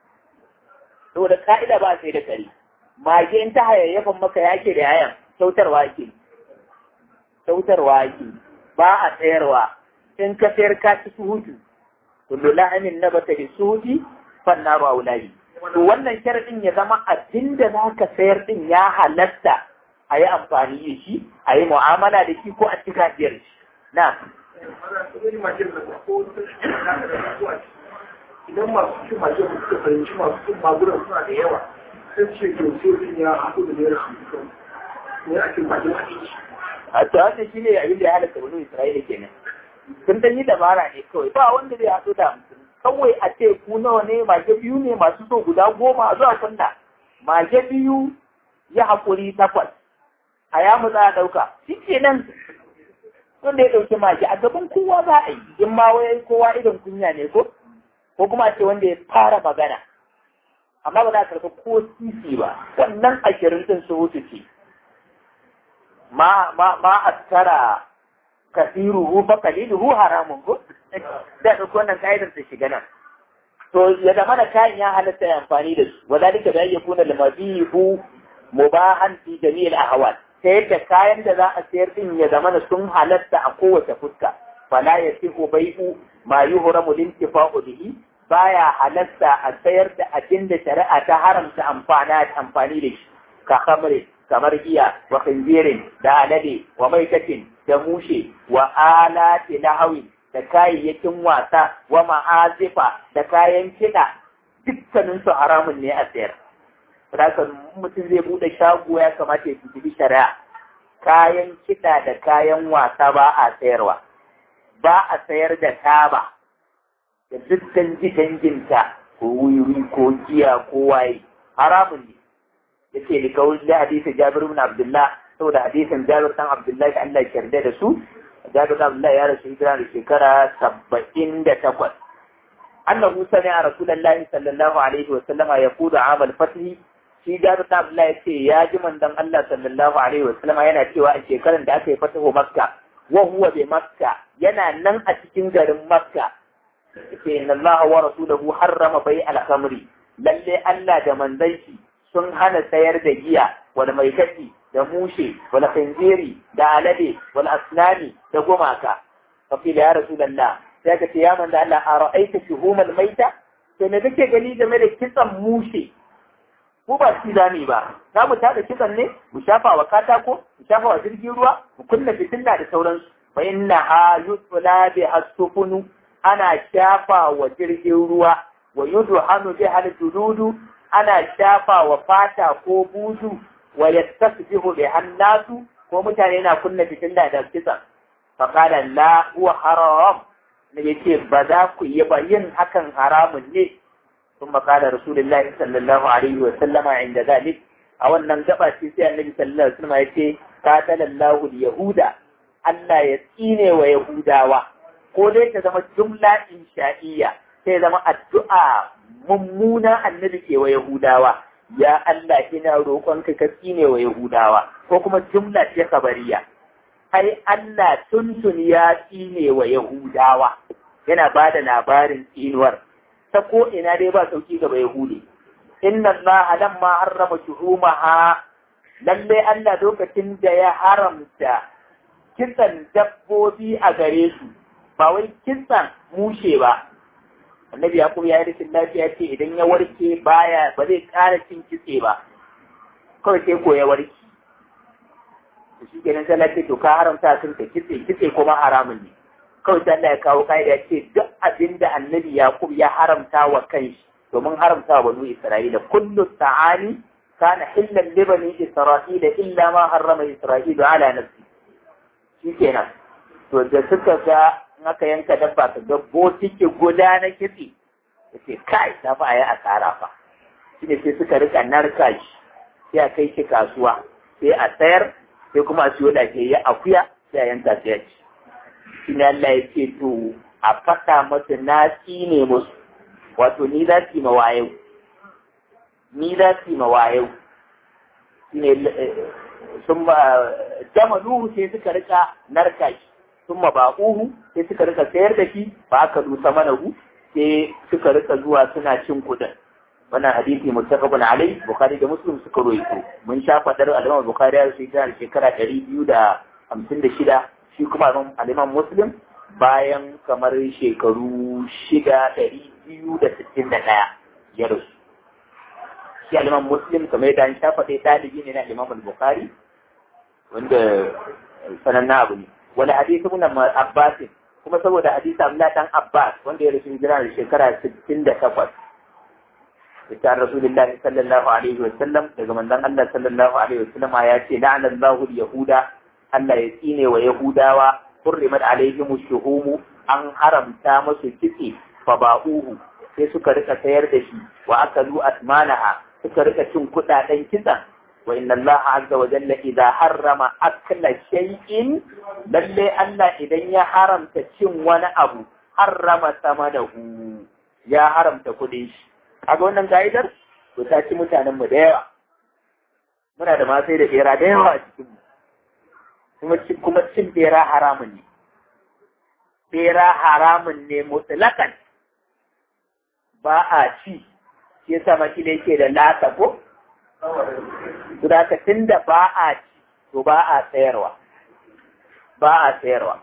saboda ka'ida ba sai da kare mage in ta hayayyafan maka yake da yayan kyautarwa ake kyautarwa ake ba a tsayarwa in ka sayar ka ci su hutu kullu lahamin nabata bi suhudi fan naru aulayi to wannan sharadin ya zama abin da zaka sayar din ya halatta a yi amfani da shi a yi mu'amala da shi ko a ci gajiyar shi na idan masu cin majen suka fahimci masu cin magunan suna da yawa sai ce to sai ya haɗu da naira hamsin ne a cin majen a ciki a to haka shi ne abin da ya halatta wani isra'ila kenan sun dan yi dabara ne kawai ba wanda zai haɗu da hamsin kawai a ce ku nawa ne mage biyu ne masu so guda goma a zuwa kunna mage biyu ya haƙuri takwas a ya mu za a ɗauka shi ke nan wanda ya ɗauki mage a gaban kowa za a yi in ma wai kowa irin kunya ne ko ko kuma a ce wanda ya fara magana amma ba za a karɓi ko sisi ba wannan ashirin ɗin su wuce ce ma ma ma askara kasiruhu fa qaliluhu haramun ko da duk wannan kaidar ta shiga nan to ya zama da kayan ya halatta ya amfani da su wa zalika da yakuna lamabihu mubahan fi jami'il ahwal ta yadda kayan da za a sayar din ya zama da sun halatta a kowace fuska fala yasihu bai'u ma yuhramu lintifa'u bihi baya halatta a sayar da abin da shari'a ta haramta amfana amfani da shi ka khamri kamar giya wa khinzirin da alade wa maitatin da mushe wa alati lahawi da kayayyakin wasa wa ma'azifa da kayan kiɗa dukkanin su haramun ne a sayar. Saboda mutum zai buɗe shago ya kamata ya tutubi shari'a. Kayan kiɗa da kayan wasa ba a sayarwa. Ba a sayar da taba da dukkan danginta ko wuri ko giya ko waye haramun ne. Yace ni kawai da hadisi Jabir ibn Abdullah saboda hadisin Jabir dan Abdullah Allah ya yarda da su Jabir ibn Abdullah ya rasu hijira da shekara saba'in da takwas. Annahu sami'a Rasulullahi sallallahu alaihi wa sallama yaqudu amal fatih shi Jabir ibn Abdullah ya ce ya ji manzon Allah sallallahu alaihi wa sallama yana cewa a shekarar da aka yi fatahu Makka wa huwa bi Makka yana nan a cikin garin Makka yace inna Allah wa rasuluhu harrama bai al-khamri lalle Allah da manzon shi sun hana sayar da giya wal maitati da mushe wal khinziri da alade wal asnani da gumaka fa fi ya rasulullah sai ka ce ya manzo Allah a ra'aita shuhumal maita to me kake gani game da kitsan mushe mu ba shi zani ba za mu tada kitsan ne mu shafa wa katako mu shafa wa jirgin ruwa mu kunna fitilla da sauransu fa inna ha yutla bi asfunu ana shafa wa jirgin ruwa wa yudhanu bi hal jududu ana shafa wa fata ko buzu wa yastasbihu bi hannasu ko mutane na kunna fitilla da kitsan fa qala la huwa haram ne yace ba za ku yi ba yin hakan haramun ne ثم قال رسول الله صلى الله عليه وسلم عند ذلك a wannan gaba ce sai annabi sallallahu alaihi wasallam yace qatala Allahu al-yahuda Allah ya tsine wa yahudawa ko dai ta zama jumla insha'iyya sai zama addu'a mummuna annabi ke wa yahudawa ya Allah ina roƙon ka ka tsine wa yahudawa ko kuma jumla ce kabariya ai Allah tuntun ya tsine wa yahudawa yana bada labarin tsinuwar ta ko ina dai ba sauki gaba Yahudi. Inna Allah lamma harrama shuhumaha lalle Allah lokacin da ya haramta kitsan dabbobi a gare su ba wai kitsan mushe ba. Annabi Yaqub ya yi rashin lafiya ce idan ya warke baya ba zai ƙara cin kitse ba. Kawai sai ko ya warke. To shi kenan sai lafiya to ka haramta sun ka kitse kitse kuma haramun ne. kawai sai Allah ya kawo ka'ida ce duk abin da annabi Yaqub ya haramta wa kanshi domin haramta wa banu Isra'ila kullu ta'ani kana hillan li bani Isra'ila illa ma harrama Isra'ilu ala nafsi shikenan to da suka ga in aka yanka dabba ka ga botike guda na kitse yace kai da fa ayi asara fa shine sai suka rika narka shi sai a kai shi kasuwa sai a sayar sai kuma a siyo lafiyayya akuya sai a yanka sai a ci shi ne Allah ya ce to a faɗa masa na tsine musu wato ni za su yi mawayau ni za su yi mawayau shi ne sun ba jama nuhu sai suka rika narka shi sun ma ba uhu sai suka rika sayar da shi ba aka dusa mana hu sai suka rika zuwa suna cin kuɗin wannan hadisi muttafaqun alai bukhari da muslim suka roito mun sha fadar al-imam bukhari ya shi da shekara 256 shi kuma aliman muslim bayan kamar shekaru shida ɗari biyu da sittin da ɗaya ya rasu shi aliman muslim kamar yadda an shafa ɗaya ɗalibi ne na aliman bukari wanda sananna abu ne wani hadisi muna abbasin kuma saboda hadisi abdullah dan abbas wanda ya rasu hijira da shekara sittin da takwas ita rasulullah sallallahu alaihi wa sallam daga manzon Allah sallallahu alaihi wa sallam ya ce la'anallahu yahuda Allah ya tsine wa Yahudawa hurrimat alaihim shuhumu an haramta musu kitse fa ba'uhu sai suka rika sayar da shi wa akalu asmanaha suka rika cin kudaden kitsan wa inna Allah azza wa jalla idza harrama akla shay'in lalle Allah idan ya haramta cin wani abu harrama samanahu ya haramta kudin shi kaga wannan ka'idar to ta ci mutanen mu da yawa muna da ma sai da bera da yawa a cikin mu kuma cin bera haramun ne. Bera haramun ne mutlakan ba a ci, shi yasa maki da yake da lata ko? Sudakacin da ba a ci, to ba a tsayarwa. Ba a tsayarwa.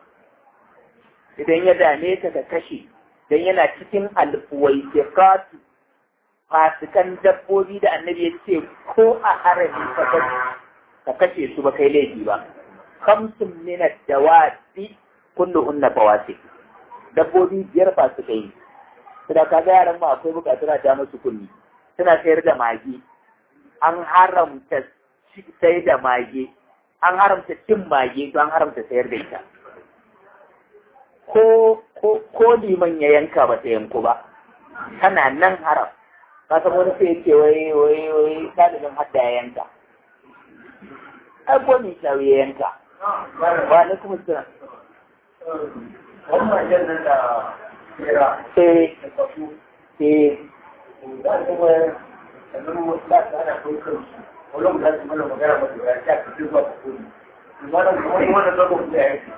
Idan ya dame ka ka kashe, don yana cikin alfuwai fasikan dabbobi da annabi ya ce ko a harami ka kashe su ba kai laifi ba kamsun min ad-dawati kulluhunna fawasi dabbobi biyar ba su kai da ka ga yaran ma akwai bukatu na ja musu kunni suna sayar da mage an haramta sai da mage an haramta cin mage to an haramta sayar da ita ko ko ko liman ya yanka ba ta yanku ba tana nan haram ka san wani sai ce wai wai wai dalilin hadda ya yanka ai ko ni ya yanka wa ne kuma suna wannan jannan da kera eh eh da kuma yanzu mu da ana kokar wannan da kuma magana ba da ya ta zuwa kudi wannan kuma wannan da kuma da yake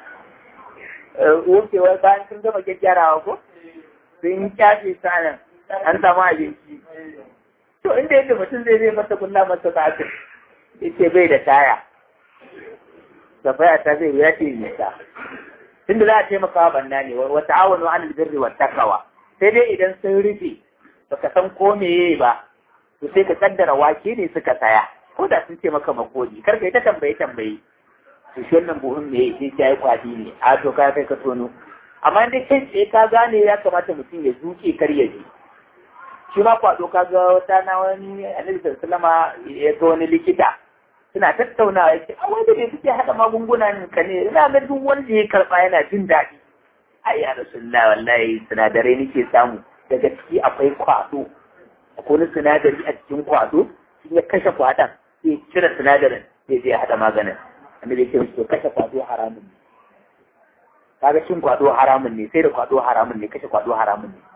wucewa bayan sun gama gyaggyarawa ko sun kyafe sanan an samu abinci to inda yadda mutum zai zai masa kunna masa kafin yace bai da taya safaya ta zai ya ce nisa tunda za a taimaka wa banna ne wa ta'awanu 'alal birri wat taqwa sai dai idan sun rufe baka san ko meye ba to sai ka kaddara wake ne suka saya ko da sun ce maka makoli kar ka yi ta tambaye tambaye to shi wannan buhun me sai ya yi kwadi ne a to ka kai ka tono amma dai kai tsaye ka gane ya kamata mutum ya zuke kar ya ji shi ma kwado ka ga wata na wani annabi sallama ya ga wani likita suna tattaunawa yake a wanda ne suke haɗa magungunan ka ne ina ga duk wanda ya karɓa yana jin daɗi ai ya rasulullah wallahi sinadarai nake samu daga ciki akwai kwado akwai wani sinadari a cikin kwado in ya kashe kwadon sai cire sinadarin sai zai haɗa maganin annabi ya ce kashe kwado haramun ne kaga cin kwado haramun ne sai da kwado haramun ne kashe kwado haramun ne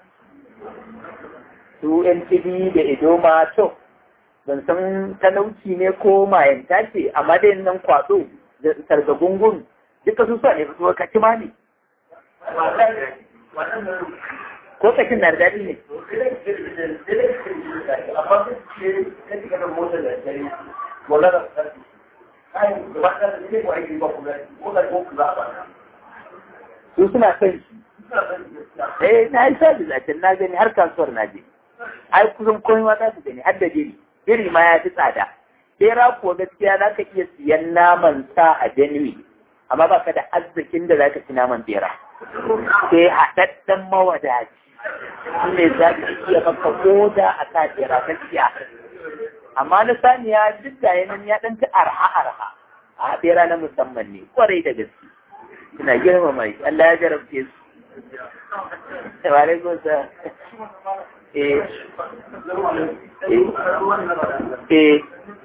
su yan tibi da idoma to ban san talauci ne ko mayanta ce amma dai nan kwado da sargagungun duka su sa ne fito ka ci ma ne ko kashin na da daɗi ne su suna son shi eh na yi sa da na gani har kasuwar na je ai kusan komai ma za su gani har da biri biri ma ya fi tsada bera kuwa gaskiya za ka iya siyan naman sa a Benue amma ba ka da arzikin da za ka ci naman bera sai haɗaɗɗen mawadaci shi ne za ka iya maka koda a ka bera gaskiya amma na saniya duk da yanan ya ɗan ci arha arha a bera na musamman ne kwarai da gaske suna girmama shi Allah ya jarabce su wa alaikum salam eh eh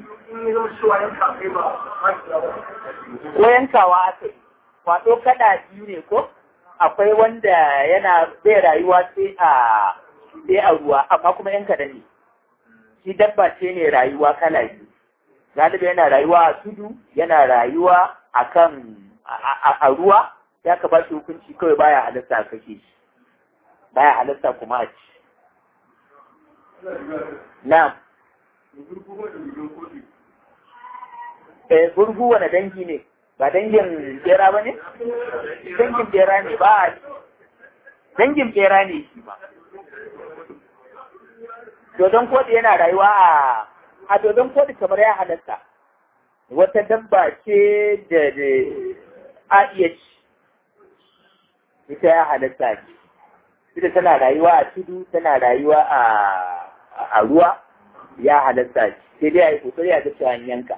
ko yankawa aka yi kwato kada biyu ne ko akwai wanda yana zai rayuwa sai a sai a ruwa amma kuma yan kaɗan ne shi dabba ce ne rayuwa kala biyu galibi yana rayuwa a tudu yana rayuwa a kan a ruwa ya ka ba shi hukunci kawai baya halatta a kashe shi baya halatta kuma a ci na'am eh gurgu wani dangi ne ba dangin bera ba ne dangin bera ne ba a dangin bera ne shi ba dodon kodi yana rayuwa a a dodon kodi kamar ya halatta wata dabba ce da a iya ci ita ya halatta ce ita tana rayuwa a tudu tana rayuwa a ruwa ya halatta ce sai dai a yi kokari a ga cewa yanka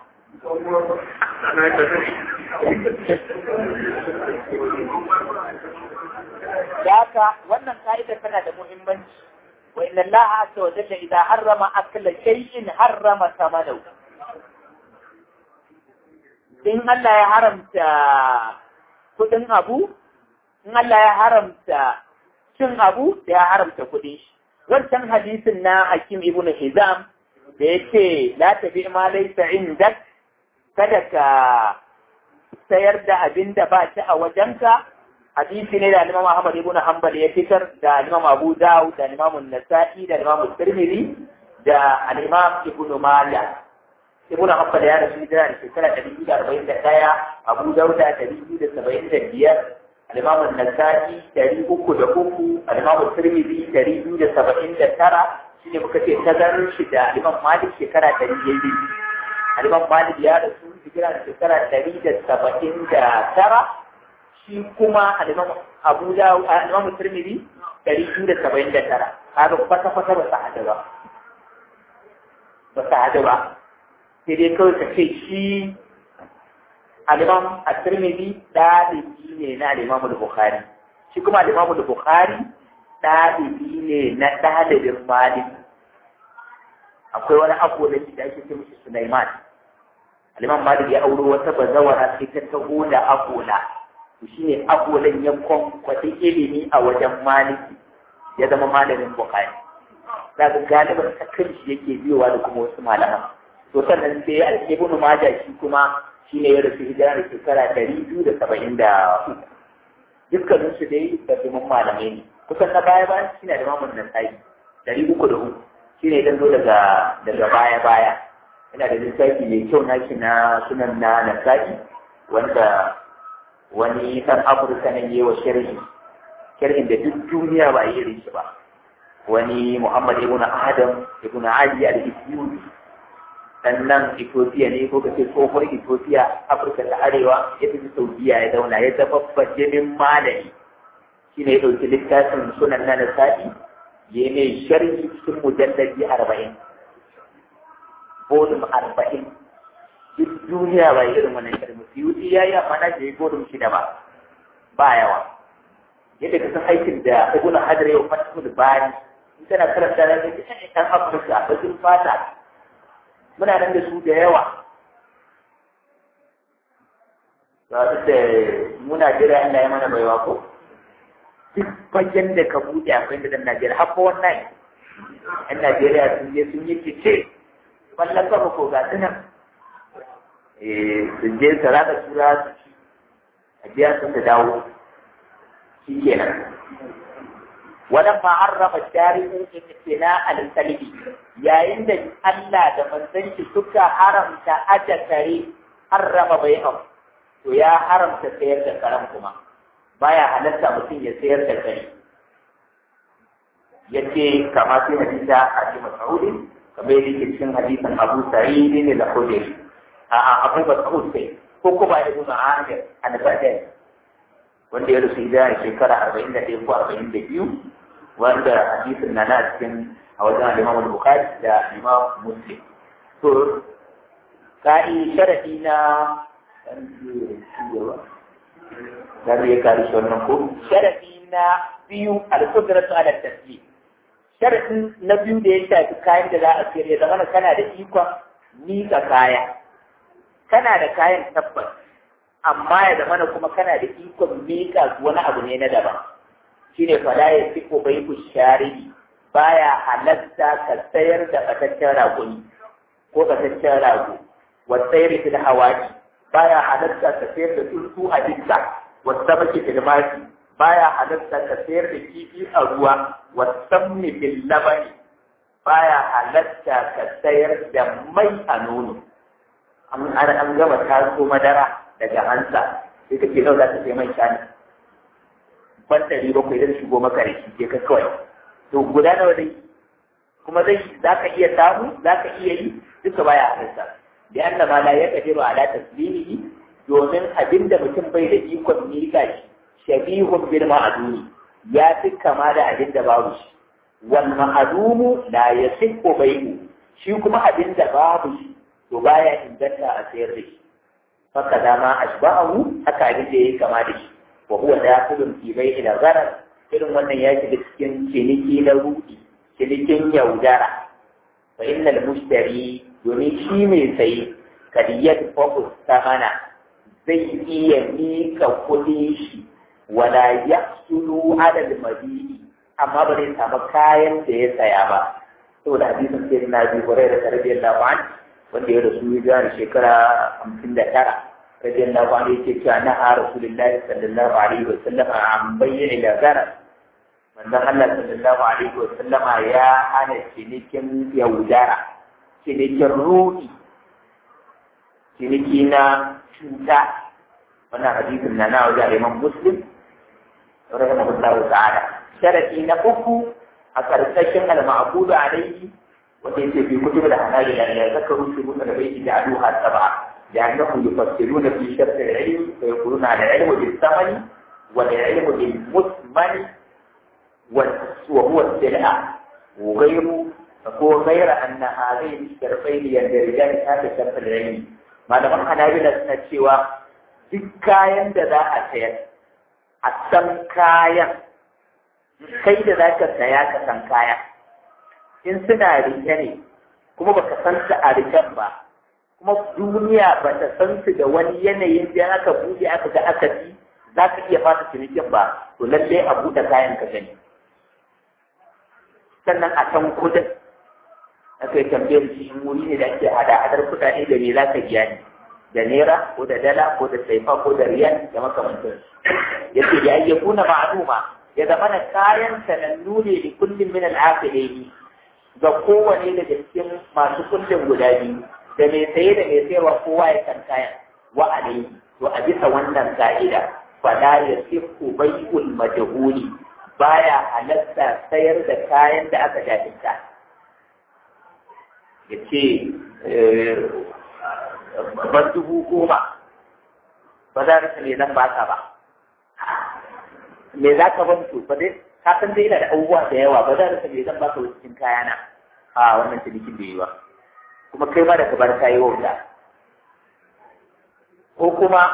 Daka wannan ka'idar tana da muhimmanci wa inna Allah azza wa jalla idza harrama akla shay'in harrama thamanahu in Allah ya haramta kudin abu in Allah ya haramta cin abu da ya haramta kudin shi wancan hadisin na Hakim ibn Hizam da yake la tabi ma laysa indak kada ka sayar da abin da ba shi a wajenka hadisi ne da Imam Ahmad ibn Hanbal ya fitar da Imam Abu Dawud da Imam Nasa'i da Imam Tirmidhi da Imam Ibn Majah Ibn Hanbal ya rasu da shekara 241 Abu Dawud da 275 Al-Imam Nasa'i 303 Al-Imam Tirmidhi 279 shi shine muka ce tazarar shi da Imam Malik shekara ɗari ya yi Imam Malik ya rasu hijira da shekara ɗari da saba'in da tara shi kuma Imam Abu Dawud Imam Tirmidhi ɗari biyu da saba'in da tara kaga kwata-kwata ba su haɗu ba ba su haɗu ba sai dai kawai ka ce shi Al-Imam At-Tirmidhi ɗalibi ne na Al-Imam Bukhari shi kuma Al-Imam Bukhari ɗalibi ne na ɗalibin Malik akwai wani agolan da ake ce mishi Sulaiman Al-Imam Malik ya auro wata bazawara sai ta taho da agola to shine agolan ya kwankwaɗi ilimi a wajen Maliki ya zama malamin Bukhari daga galiban ta kanshi yake biyowa da kuma wasu malaman to sannan sai al-Ibn Majah shi kuma shine ya rasu hijira da shekara ɗari biyu da saba'in da uku dukkanin su dai babban malamai ne kusan na baya bayan shi ne da mamun nasai ɗari uku da uku shi ne dan zo daga daga baya baya yana da lissafi mai kyau na shi na sunan na nasai wanda wani ɗan afirka nan yi wa sharhi sharhin da duk duniya ba yi irin shi ba wani muhammad ibn adam ibn ali al-isyuti dan nan Ethiopia ne ko kace tsohuwar Ethiopia Afirka ta Arewa ya tafi Saudiya ya zauna ya zama bajimin malami shine ya ɗauki littafin sunan na Nasa'i ya mai sharhi cikin mujallabi arba'in volume arba'in duk duniya ba irin wannan sharhi Suyuti ya yi amana da ya volume shida ba ba yawa yadda ka san aikin da Ibn Hajar ya fata da bani in kana karanta da ɗan Afirka bakin fata muna nan da su da yawa ba su da muna jira Allah ya mana baiwa ko duk fagen da ka buɗe akwai da dan Najeriya har ko wannan yan Najeriya sun je sun yi fice ballan kafa ko ga su nan eh sun je su raka tura su ci a biya sun da dawo shi kenan ولما عرف الشارع امتناع الكلب yayin da Allah da manzon shi suka haramta aja kare harrama bai'am to ya haramta sayar da karen kuma baya halatta mutum ya sayar da kare yace kama sai hadisa a cikin Mas'ud kamar yadda yake cikin hadisin Abu Sa'id ne da Khudri a a Abu Mas'ud sai ko kuma Ibn Amir an-Badr wanda ya rusu da shekara 41 ko 42 wanda hadisin na na cikin a wajen Imam Bukhari da Imam Muslim to kai sharadi na dan ya kare shi wannan ko sharadi na biyu al-qudratu ala taslim sharadin na biyu da ya shafi kayan da za a sayar ya zama kana da ikon miƙa kaya kana da kayan tabbas amma ya zama kuma kana da ikon miƙa wani abu ne na daban shine fala ya fi ko bai ku shari'i baya halatta ka sayar da bataccen raguni ko bataccen rago wa sayar da hawaji baya halatta ka sayar da tsuntsu a dukka wa sabaki fil maki baya halatta ka sayar da kifi a ruwa wa sammi bil labani baya halatta ka sayar da mai a nono an an gama taso madara daga hansa sai kake nau za ta sai mai shani ban ɗari bakwai zai shigo maka da shi ke ka kawai to guda nawa dai kuma zai za ka iya samu za ka iya yi duka baya halarta da an da mala ya kadiru ala taslimihi domin abin da mutum bai da ikon miƙa shi shabihun bil ma'aduni ya fi kama da abin da babu shi wal ma'adumu la yasihu bai'u shi kuma abin da babu shi to baya inganta a sayar da shi faka dama ashba'ahu haka abin da yayi kama da shi wa huwa dakhilun fi bai'i da gharar irin wannan ya shiga cikin ciniki na rudi cinikin yaudara fa innal mushtari domin shi mai sayi kadiyat focus ta mana zai iya mika kuɗin shi wala yahsulu ala al-mabidi amma ba zai samu kayan da ya saya ba saboda hadisin sai na bi hurairah radiyallahu anhu wanda ya rasu ya gane shekara hamsin da tara radiyallahu anhu yake cewa na a rasulullahi sallallahu alaihi wa sallama an bayyana da gara manzon Allah sallallahu alaihi wa sallama ya hana cinikin yaudara cinikin ruɗi ciniki na cuta wannan hadisin na na wajen Imam Muslim rahimahullahu ta'ala sharadi na uku a karkashin al-ma'budu alayhi wanda yake fi kutub al-hanabila ya zakaru shi mutan da bai da aduha sab'a لأنهم يفسرون في شرط العلم فيقولون على العلم بالثمن والعلم بالمثمن وهو السلعة وغير فهو غير أن هذين الشرطين يندرجان تحت شرط العلم ما لم حنابلة سنة duk kayan da za a sayar a san kayan kai da za ka saya ka san kaya in suna rike ne kuma baka san su a riken ba kuma duniya ba ta san su da wani yanayin da aka buɗe aka ga aka ci za ka iya fata cinikin ba to lallai a buɗe kayan ka gani sannan a san kudin aka yi tambayar shi in wuri ne da ake hada hadar kuɗaɗe da me za ka biya ni da naira ko da dala ko da saifa ko da riyal da makamantar ya ce ya yi kuna ma'aluma ya zama na kayan sanannu ne da kullum min al'afilaini ga kowane daga cikin masu kullum guda biyu da mai saye da mai sayarwa kowa ya san kayan wa alaihi to a bisa wannan ka'ida fala ya sifu bai'ul majhuli baya halatta sayar da kayan da aka jahilta ya ce ban dubu goma ba za ka me zan baka ba me za ka ban to ba dai ka san dai ina da abubuwa da yawa ba za ka me zan baka cikin kayana a wannan cinikin da yi ba kuma kai ma da ka bar kayi wauta ko kuma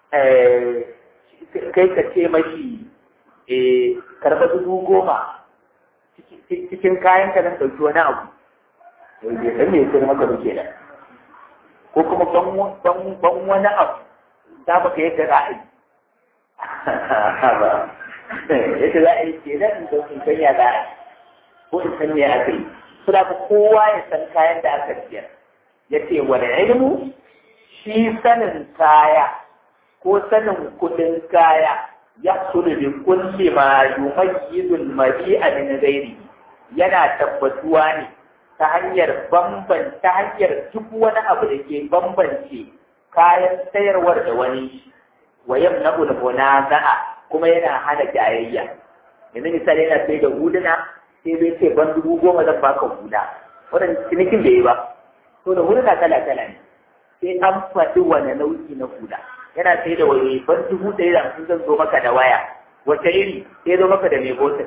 kai ka ce mashi karɓa dubu goma cikin kayan ka nan ɗauki wani abu bai san me sai maka duke da ko kuma ban wani abu za baka yadda za a yi yadda za a yi ke nan da in san ya za a ko in san ya aka yi suna ka kowa ya san kayan da aka siyar ya ce wani ilmu shi sanin kaya ko sanin kudin kaya ya sulu bi kulli ma yumayyizul mabi'a min ghairi yana tabbatuwa ne ta hanyar bamban ta hanyar duk wani abu da ke bambance kayan sayarwar da wani wa yamna'ul munaza'a kuma yana hana jayayya yanzu misali yana sai da huduna sai bai ce ban dubu goma zan baka huda wannan cinikin bai yi ba to da huduna kala kala ne sai an faɗi wani nau'i na huda yana sai da wani ban dubu ɗaya da hamsin zan zo maka da waya wata iri sai zo maka da mai botin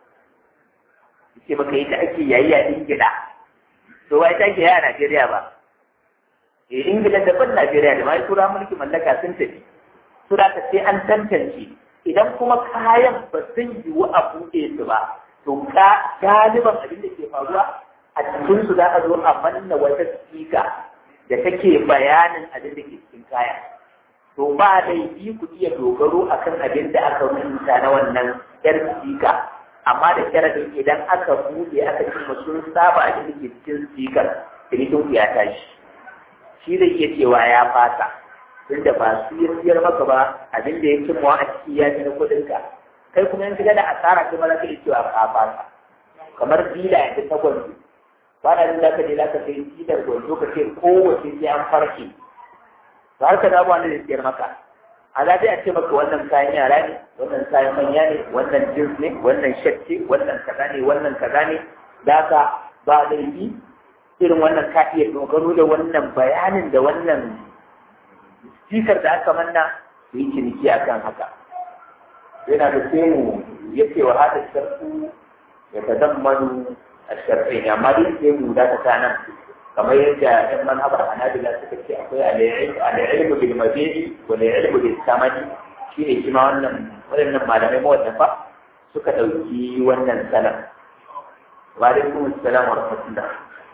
ce maka yi ta ake yayi a ingila to wai ta ake yaya a najeriya ba eh ingila daban najeriya da mai tura mulki mallaka sun tafi tura ta sai an tantance idan kuma kayan ba sun yiwu a buɗe su ba to ka galiban abin da ke faruwa a cikin su za a zo a manna wata sika da take bayanin abin da ke cikin kaya to ba laifi ku iya dogaro akan abin da aka rubuta na wannan yar sika amma da sharadin idan aka buɗe aka ce sun saba abin da ke cikin sikar cinikin ku ya tashi shi zai iya cewa ya fasa tunda ba su ya siyar maka ba abin da ya ci mawa a ciki ya fi na kuɗinka kai kuma in shiga da asara kuma za ka iya cewa ka fasa kamar dila yanzu ta gwanzo ba na da ka je za ka sai dilar gwanzo ka ce kowace sai an farke to har ka dawo wanda zai siyar maka a za a ce maka wannan kayan yara ne wannan kayan manya ne wannan jins ne wannan shat ce wannan kaza ne wannan kaza ne da ka ba laifi irin wannan ka iya dogaro da wannan bayanin da wannan jikar da aka manna yi ciniki akan haka yana da sai mu ya ce wa hada sharfu ya ta zammanu a sharfai ne amma dai sai mu da ta nan kamar yadda ɗan manhabar hanabila suka ce akwai al'ilmu bil mabi'i wa al'ilmu bil samani shi ne shi ma wannan waɗannan malamai mawallafa suka ɗauki wannan salam wa alaikum assalam wa rahmatullah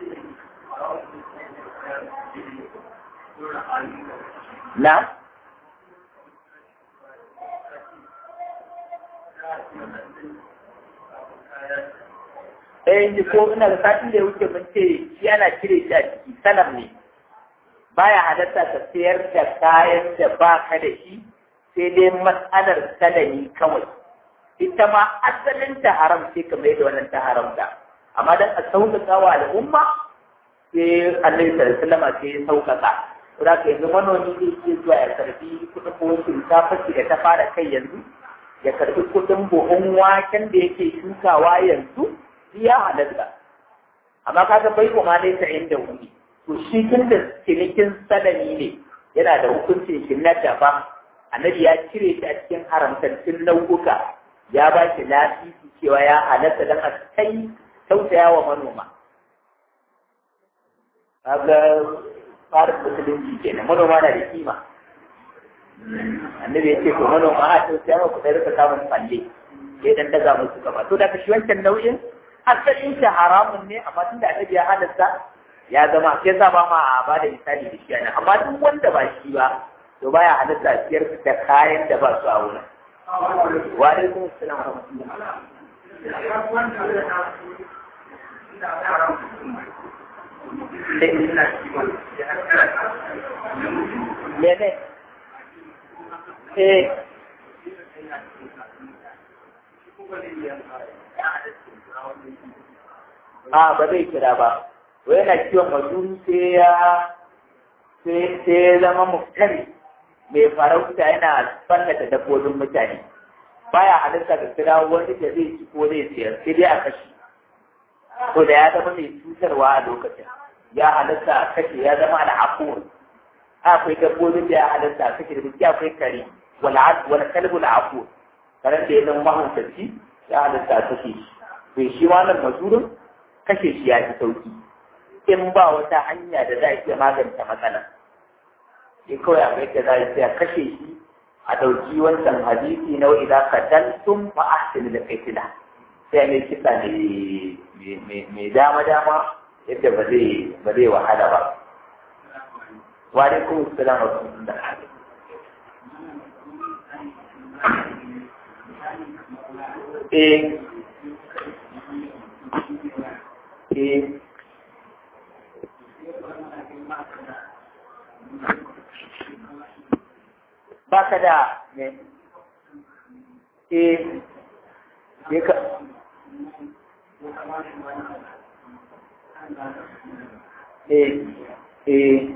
na eh ko ina da satin da ya wuce mun ce shi ana cire shi a ciki salam ne baya halatta ka sayar da kayan da ba ka da shi sai dai matsalar salami kawai ita ma asalin ta haram sai ka mai da wannan ta haramta amma dan a sauƙaƙa wa al'umma sai annabi sallallahu alaihi wasallam sai ya sauƙaƙa Saboda ka yanzu manomi zai iya zuwa ya karbi kuɗin buhun shinkafa da ta fara kai yanzu ya karbi kuɗin buhun waken da yake shukawa yanzu shi ya halatta amma ka ga bai kuma ne ta inda wuni to shi tun da cinikin salami ne yana da hukuncin shi na daban annabi ya cire shi a cikin haramtattun nau'uka ya ba shi lasisi cewa ya halatta don a kai tausaya wa manoma kaga tsarin musulunci kenan manoma na da kima annabi ya ce to manoma a tausaya ma ku sai rika samun falle sai dan daga musu gaba to da shi wancan nau'in asalin shi haramun ne amma tun da annabi ya halatta ya zama sai sa ba ma ba da misali da shi ana amma duk wanda ba shi ba to baya halatta siyar da kayan da ba su a wurin wa alaikum assalam wa rahmatullah mene eh a ba zai kira ba wai yana kiwon mazuru sai ya sai ya zama muftari mai farauta yana fallata dabbobin mutane baya halitta da kira wani da zai ci ko zai siyar sai dai a kashe ko da ya zama mai cutarwa a lokacin ya halitta a kashe ya zama al'afuwar akwai dabbobin da ya halitta a kashe da gaskiya akwai kare wani kalbul afuwar karen da ya zama mahaukaci ya halitta a kashe shi bai shi wannan mazurin kashe shi ya fi sauki in ba wata hanya da za a iya magance matsalar sai kawai a kai da za a iya kashe shi a ɗauki wancan hadisi na wa idan ka daltum fa ahsinu da kaitila sai mai kisa ne mai dama dama yadda ba zai ba zai wahala ba wa alaikum assalam wa rahmatullah eh eh baka da ne eh ne ka eh eh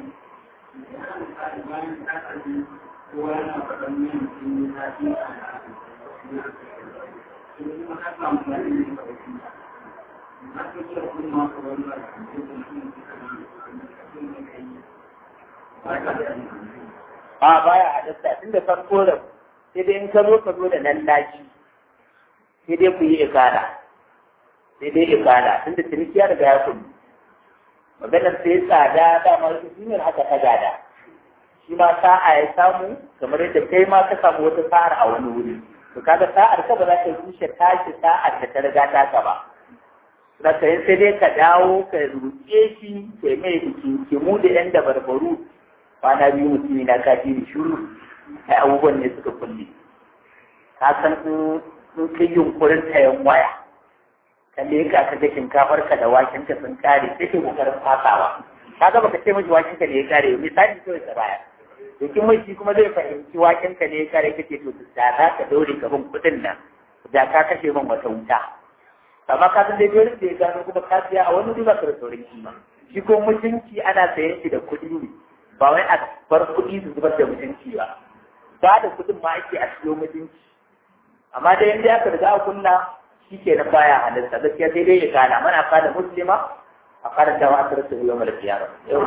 a baya halatta tun da farko da sai dai in ka zo ka zo da nan laji sai dai ku yi ikada sai dai ikada tun da ciniki ya riga ya kudu maganar sai tsada dama shi ne haka ta gada shi ma sa'a ya samu kamar yadda kai ma ka samu wata sa'ar a wani wuri to kaga sa'ar ka ba za ta rushe tashi sa'ar da ta riga ta ka ba na sai sai dai ka dawo ka ruke shi kai mai biki mu da yan da barbaru kwana biyu mutumi na kafi da shuru ai abubuwan ne suka kulle ka san in kai yunkurin tayan waya ka leka ka ga shinkafar ka da waken ka sun kare sai kai kokarin fasawa ka ga baka ce miji waken ka ne ya kare misali kawai ka baya to kin mai shi kuma zai fahimci waken ka ne ya kare kace to da za ka daure ka bin kudin nan da ka kashe min wata wuta amma ka san dai dole da ya gano kuma ka siya a wani riba ka da sauran kima shi ko mutunci ana sayan shi da kuɗi ne ba wai a bar kuɗi su zubar da mutunci ba ba da kuɗin ma ake a siyo mutunci amma dai yanda aka riga a kunna shi ke nan baya halitta gaskiya sai dai ya kana mana kada muslima a kada dawa a tarasa yau mara kiyama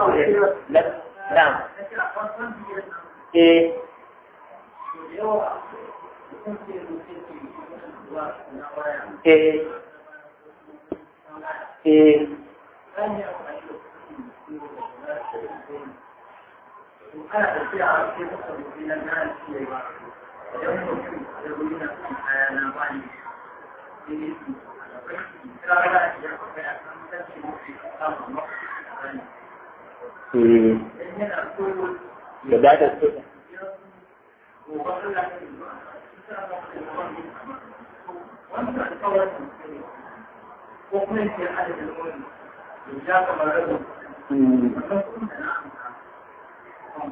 na'am eh eh eh ana tafiya a cikin mutum na gane cewa idan mutum ya wuri na kan kaya na bani sai ne su kira da ya kai a kan kanci mutum samun mafi eh yana so da ba da su gobe Allah ya yi ba wannan alƙawarin ko kuma yake adadin wani ya kamar rabin wannan kuma da na amsa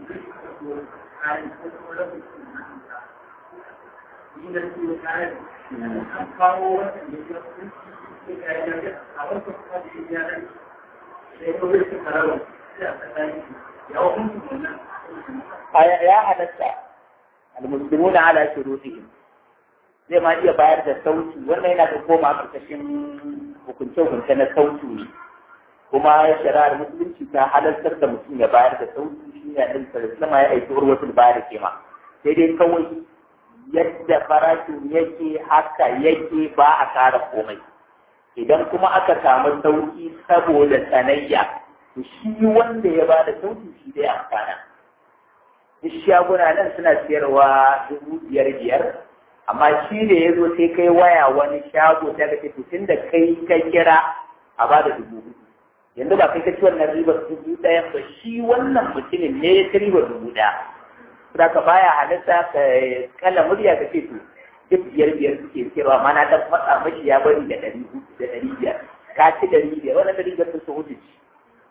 ya halatta almuslimuna ala shurutihim zai ma iya bayar da sauki wannan yana da koma a ƙarƙashin hukunce-hukunce na sautu ne kuma shari'ar musulunci ta halartar da mutum ya bayar da sautu shi ne ɗin sallama ya aiki urwatul bayar kema sai dai kawai yadda farashin yake haka yake ba a kara komai idan kuma aka samu sauki saboda sanayya to shi wanda ya bada sauki shi dai amfana duk shaguna nan suna siyarwa dubu biyar biyar amma shi da ya zo sai kai waya wani shago ta ga to tun da kai ka kira a ba da dubu hudu yanzu ba kai ka ci wannan ribar dubu ɗaya ba shi wannan mutumin ne ya ci ribar dubu ɗaya za ka baya halitta ka kala murya ka ce to duk biyar biyar suke siyarwa ma na dan matsa mashi ya bari da ɗari da ɗari biyar ka ci ɗari biyar wannan ɗari biyar sun hudu ci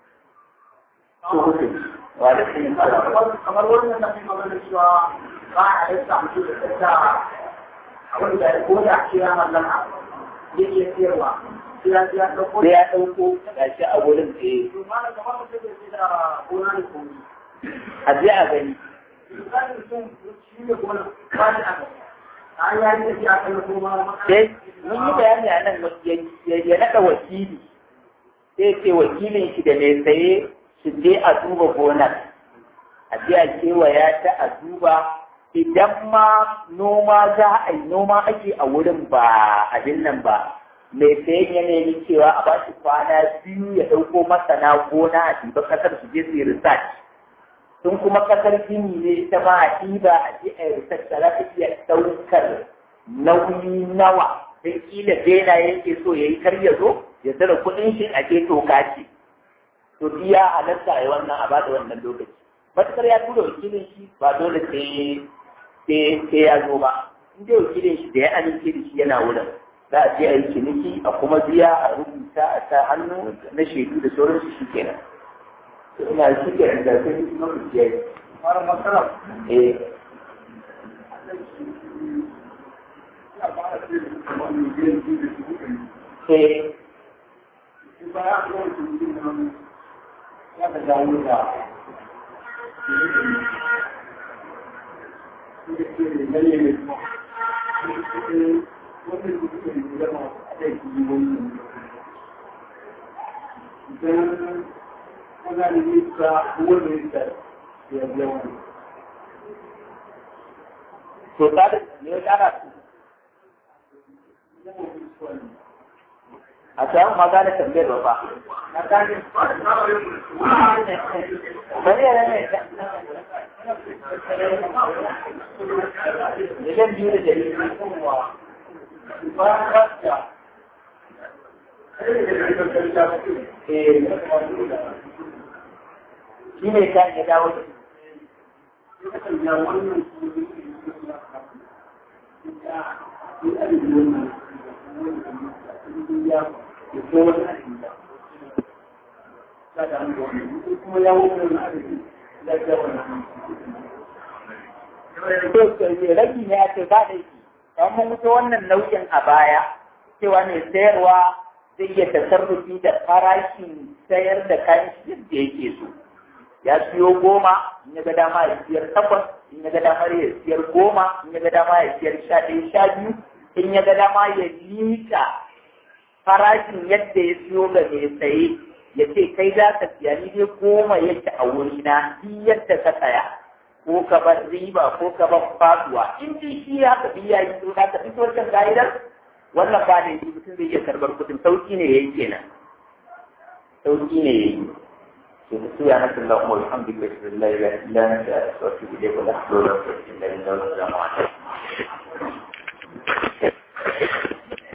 su hudu wa da sun kamar wannan na fi magana cewa ba a yi samu da tattara abin da ko da ake ya mallaka yake siyarwa sai ya ya dauko sai ya ɗauko gashi a wurin tsaye to ma da kamar mutum da ke da gona da komi a je a gani misali mutum shi ne gona ba ni aka a ya yi tafiya kan goma sai mun yi bayani a nan ya naɗa wakili sai ce wakilin shi da mai saye su je a duba gonar a je a kewaya ta a duba idan ma noma za a yi noma ake a wurin ba abin nan ba mai sayan ya nemi cewa a bashi kwana biyu ya ɗauko masana gona a ɗiba ƙasar su je su yi research sun kuma ƙasar gini ne ita ma a ɗiba a je a yi research da za ta iya ɗaukar nauyi nawa sai kila bena yake so ya yi kar ya zo ya zara kuɗin shi a ke toka ce to biya halatta a yi wannan a bada wannan lokaci matukar ya tura wakilin shi ba dole sai sai ya zo ba in dai wakilin shi da ya amince da shi yana wurin za a je a yi ciniki a kuma biya a rubuta a sa hannu na shaidu da sauransu shi kenan ina shi kenan da sai kuma ku je fara matsala eh eh to ta da ne ya kara su a samu magana tambayar ba ba na gane bari ya rame miliyan biyu da dari shi ne ta ya dawo da ragi ne ake ba da shi don mun wuce wannan nau'in a baya cewa mai sayarwa zai iya tasarrufi da farashin sayar da kayan shi yadda yake so ya siyo goma in ya ga dama ya siyar takwas in ya ga dama ya siyar goma in ya ga dama ya siyar sha ɗaya sha biyu in ya ga dama ya liƙa farashin yadda ya siyo ga mai saye ya ce kai za ka siya ni dai goma yake a wurina shi yadda ka saya ko ka bar riba ko ka bar faduwa in dai shi ya ka biya yi to ka fito wancan ka'idar wannan ba da mutum zai iya karbar kuɗin sauki ne yayi kenan sauki ne yayi سبحانك اللهم وبحمدك اشهد ان لا اله الا انت استغفرك واتوب اليك ولا حول ولا قوه الا بالله والسلام عليكم